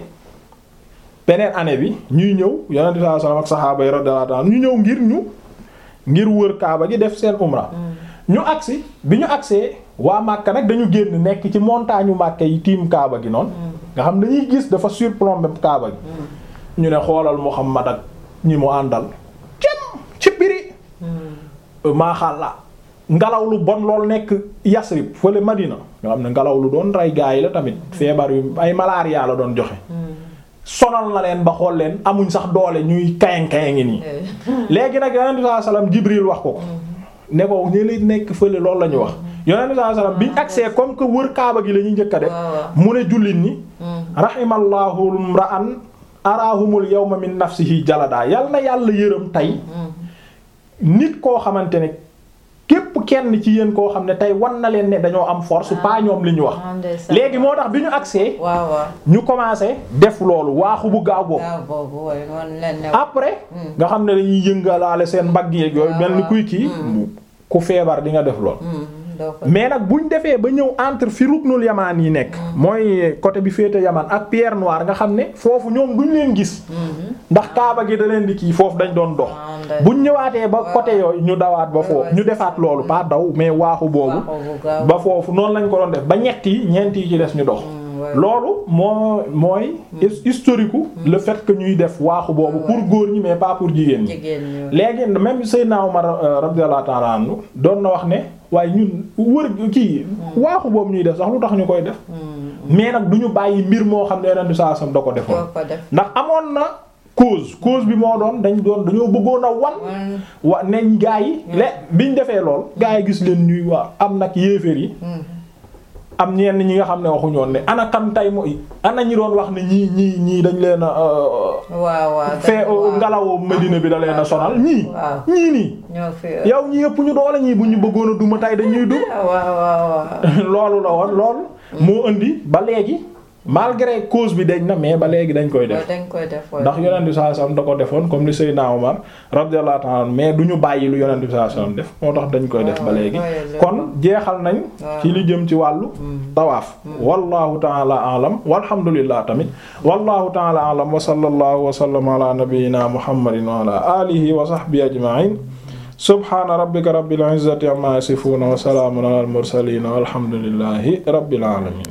beneen année bi ñuy ñëw yonent bi sallallahu alayhi wasallam ak saxaaba yi radiyallahu anhum ñu ñëw ngir ñu ngir wër Kaaba gi def seen umra ñu agsi bi ñu agsee waa Makka nag dañu génn nekk ci montagne u Makka yi tiim Kaaba gi noonu nga xam dañuy gis dafa surplombé Kaaba gi ñu ne xoolal Muhammad ak ñi mu àndal cem ci biri maaxàllaa ngelaw lu bon lool nekk Yasrib fële Madina nga xam ne ngelaw lu doon rey gaa yi la tamit feebar yu ay malaria la doon joxe sonal na leen ba xool leen amuñ sax doole ñuy kayang kayang nii léegi nag yonent bi sallallahu alayhi wasallam Jibril wax ko ko ne ko ñu li nekk fële loolu la ñu wax yonent bi sallallahu alayhi wasallam biñ agsee comme que wër Kaaba gi la ñuy njëkk a def mu ne jullit ñi rahimallahu imra'an arahumul yawma min nafsihi jalada yal na yàlla yërëm tey nit koo xamante ne képp kenn ci yéen koo xam ne tey wan na leen ne dañoo am force pas ñoom li ñu wax léegi moo tax bi ñu agsee waaw waaw ñu commencé def loolu waaxu bu gaaw boobu gaaw boobu waaye noonu leen ne après nga xam ne dañuy yëngalaale seen mbagg yeeg yooyu mel ni kuy kii ku feebar di nga def lool doo ko mais nag buñ defee ba ñëw entre fi ruknul yamaan yi nekk mooy côté bi féete yamaan ak pierre noire nga xam ne foofu ñoom duñ leen gis ndax kaaba gi da leen di kii foofu dañ doon dox buñ ñëwaatee ba côté yooyu ñu dawaat ba foofu ñu defaat loolu pas daw mais waaxu boobu ba foofu noonu lañ ko doon def ba ñett yi ñeent yi ci des ñu dox loolu moo mooy historique le fait que ñuy def waaxu boobu pour góor ñi mais pas pour jigéen ñi jigéen ñi léegi même Seydina Omar radiyallahu ta'ala anhu doon na wax ne waaye ñun wër kii waaxu boobu ñuy def sax lu tax ñu koy def mais nag du ñu bàyyi mbir moo xam ne Yonent bi sallallahu alayhi wasallam da ko defoon doo ko def ndax amoon na cause cause bi moo doon dañ doon dañoo bëggoon a wan wa neñ gaa yi le biñ defee lool gaa yi gis leen ñuy waa am nag yéeféer yi am ñenn ñi nga xam ne waxuñoon ne ana kan tay mooy ana ñi doon wax ne ñii ñii ñii dañ leen a waaw waaw fee ngelawu Medina bi da leen a sonal ñii waaw ñii nii ñoo fi yow ñi yëpp ñu doole ñii bu ñu bëggoon a duma tay dañuy dum waaw waaw waaw loolu la woon loolu moo indi ba léegi malgré cause bi dañ na mais ba léegi dañ koy def dañ koy def ndax yonent bi sallallahu alayhi wasallam da ko defoon comme li Seydina Omar radiyallahu ta'ala anhu mais du ñu bàyyi lu yonent bi sallallahu alayhi wasallam def moo tax dañ koy def ba léegi kon jeexal nañ ci li jëm ci wàllu tawaaf wallahu ta'ala a'lam walhamdulillah tamit wallahu ta'ala a'lam wa sallallahu wa sallama ala nabiyyina muhammadin wa ala alihi wa sahbihi ajma'in subhana rabbika rabbil izzati amma yasifun wa salamun ala al mursalin walhamdulillahi rabbil alamin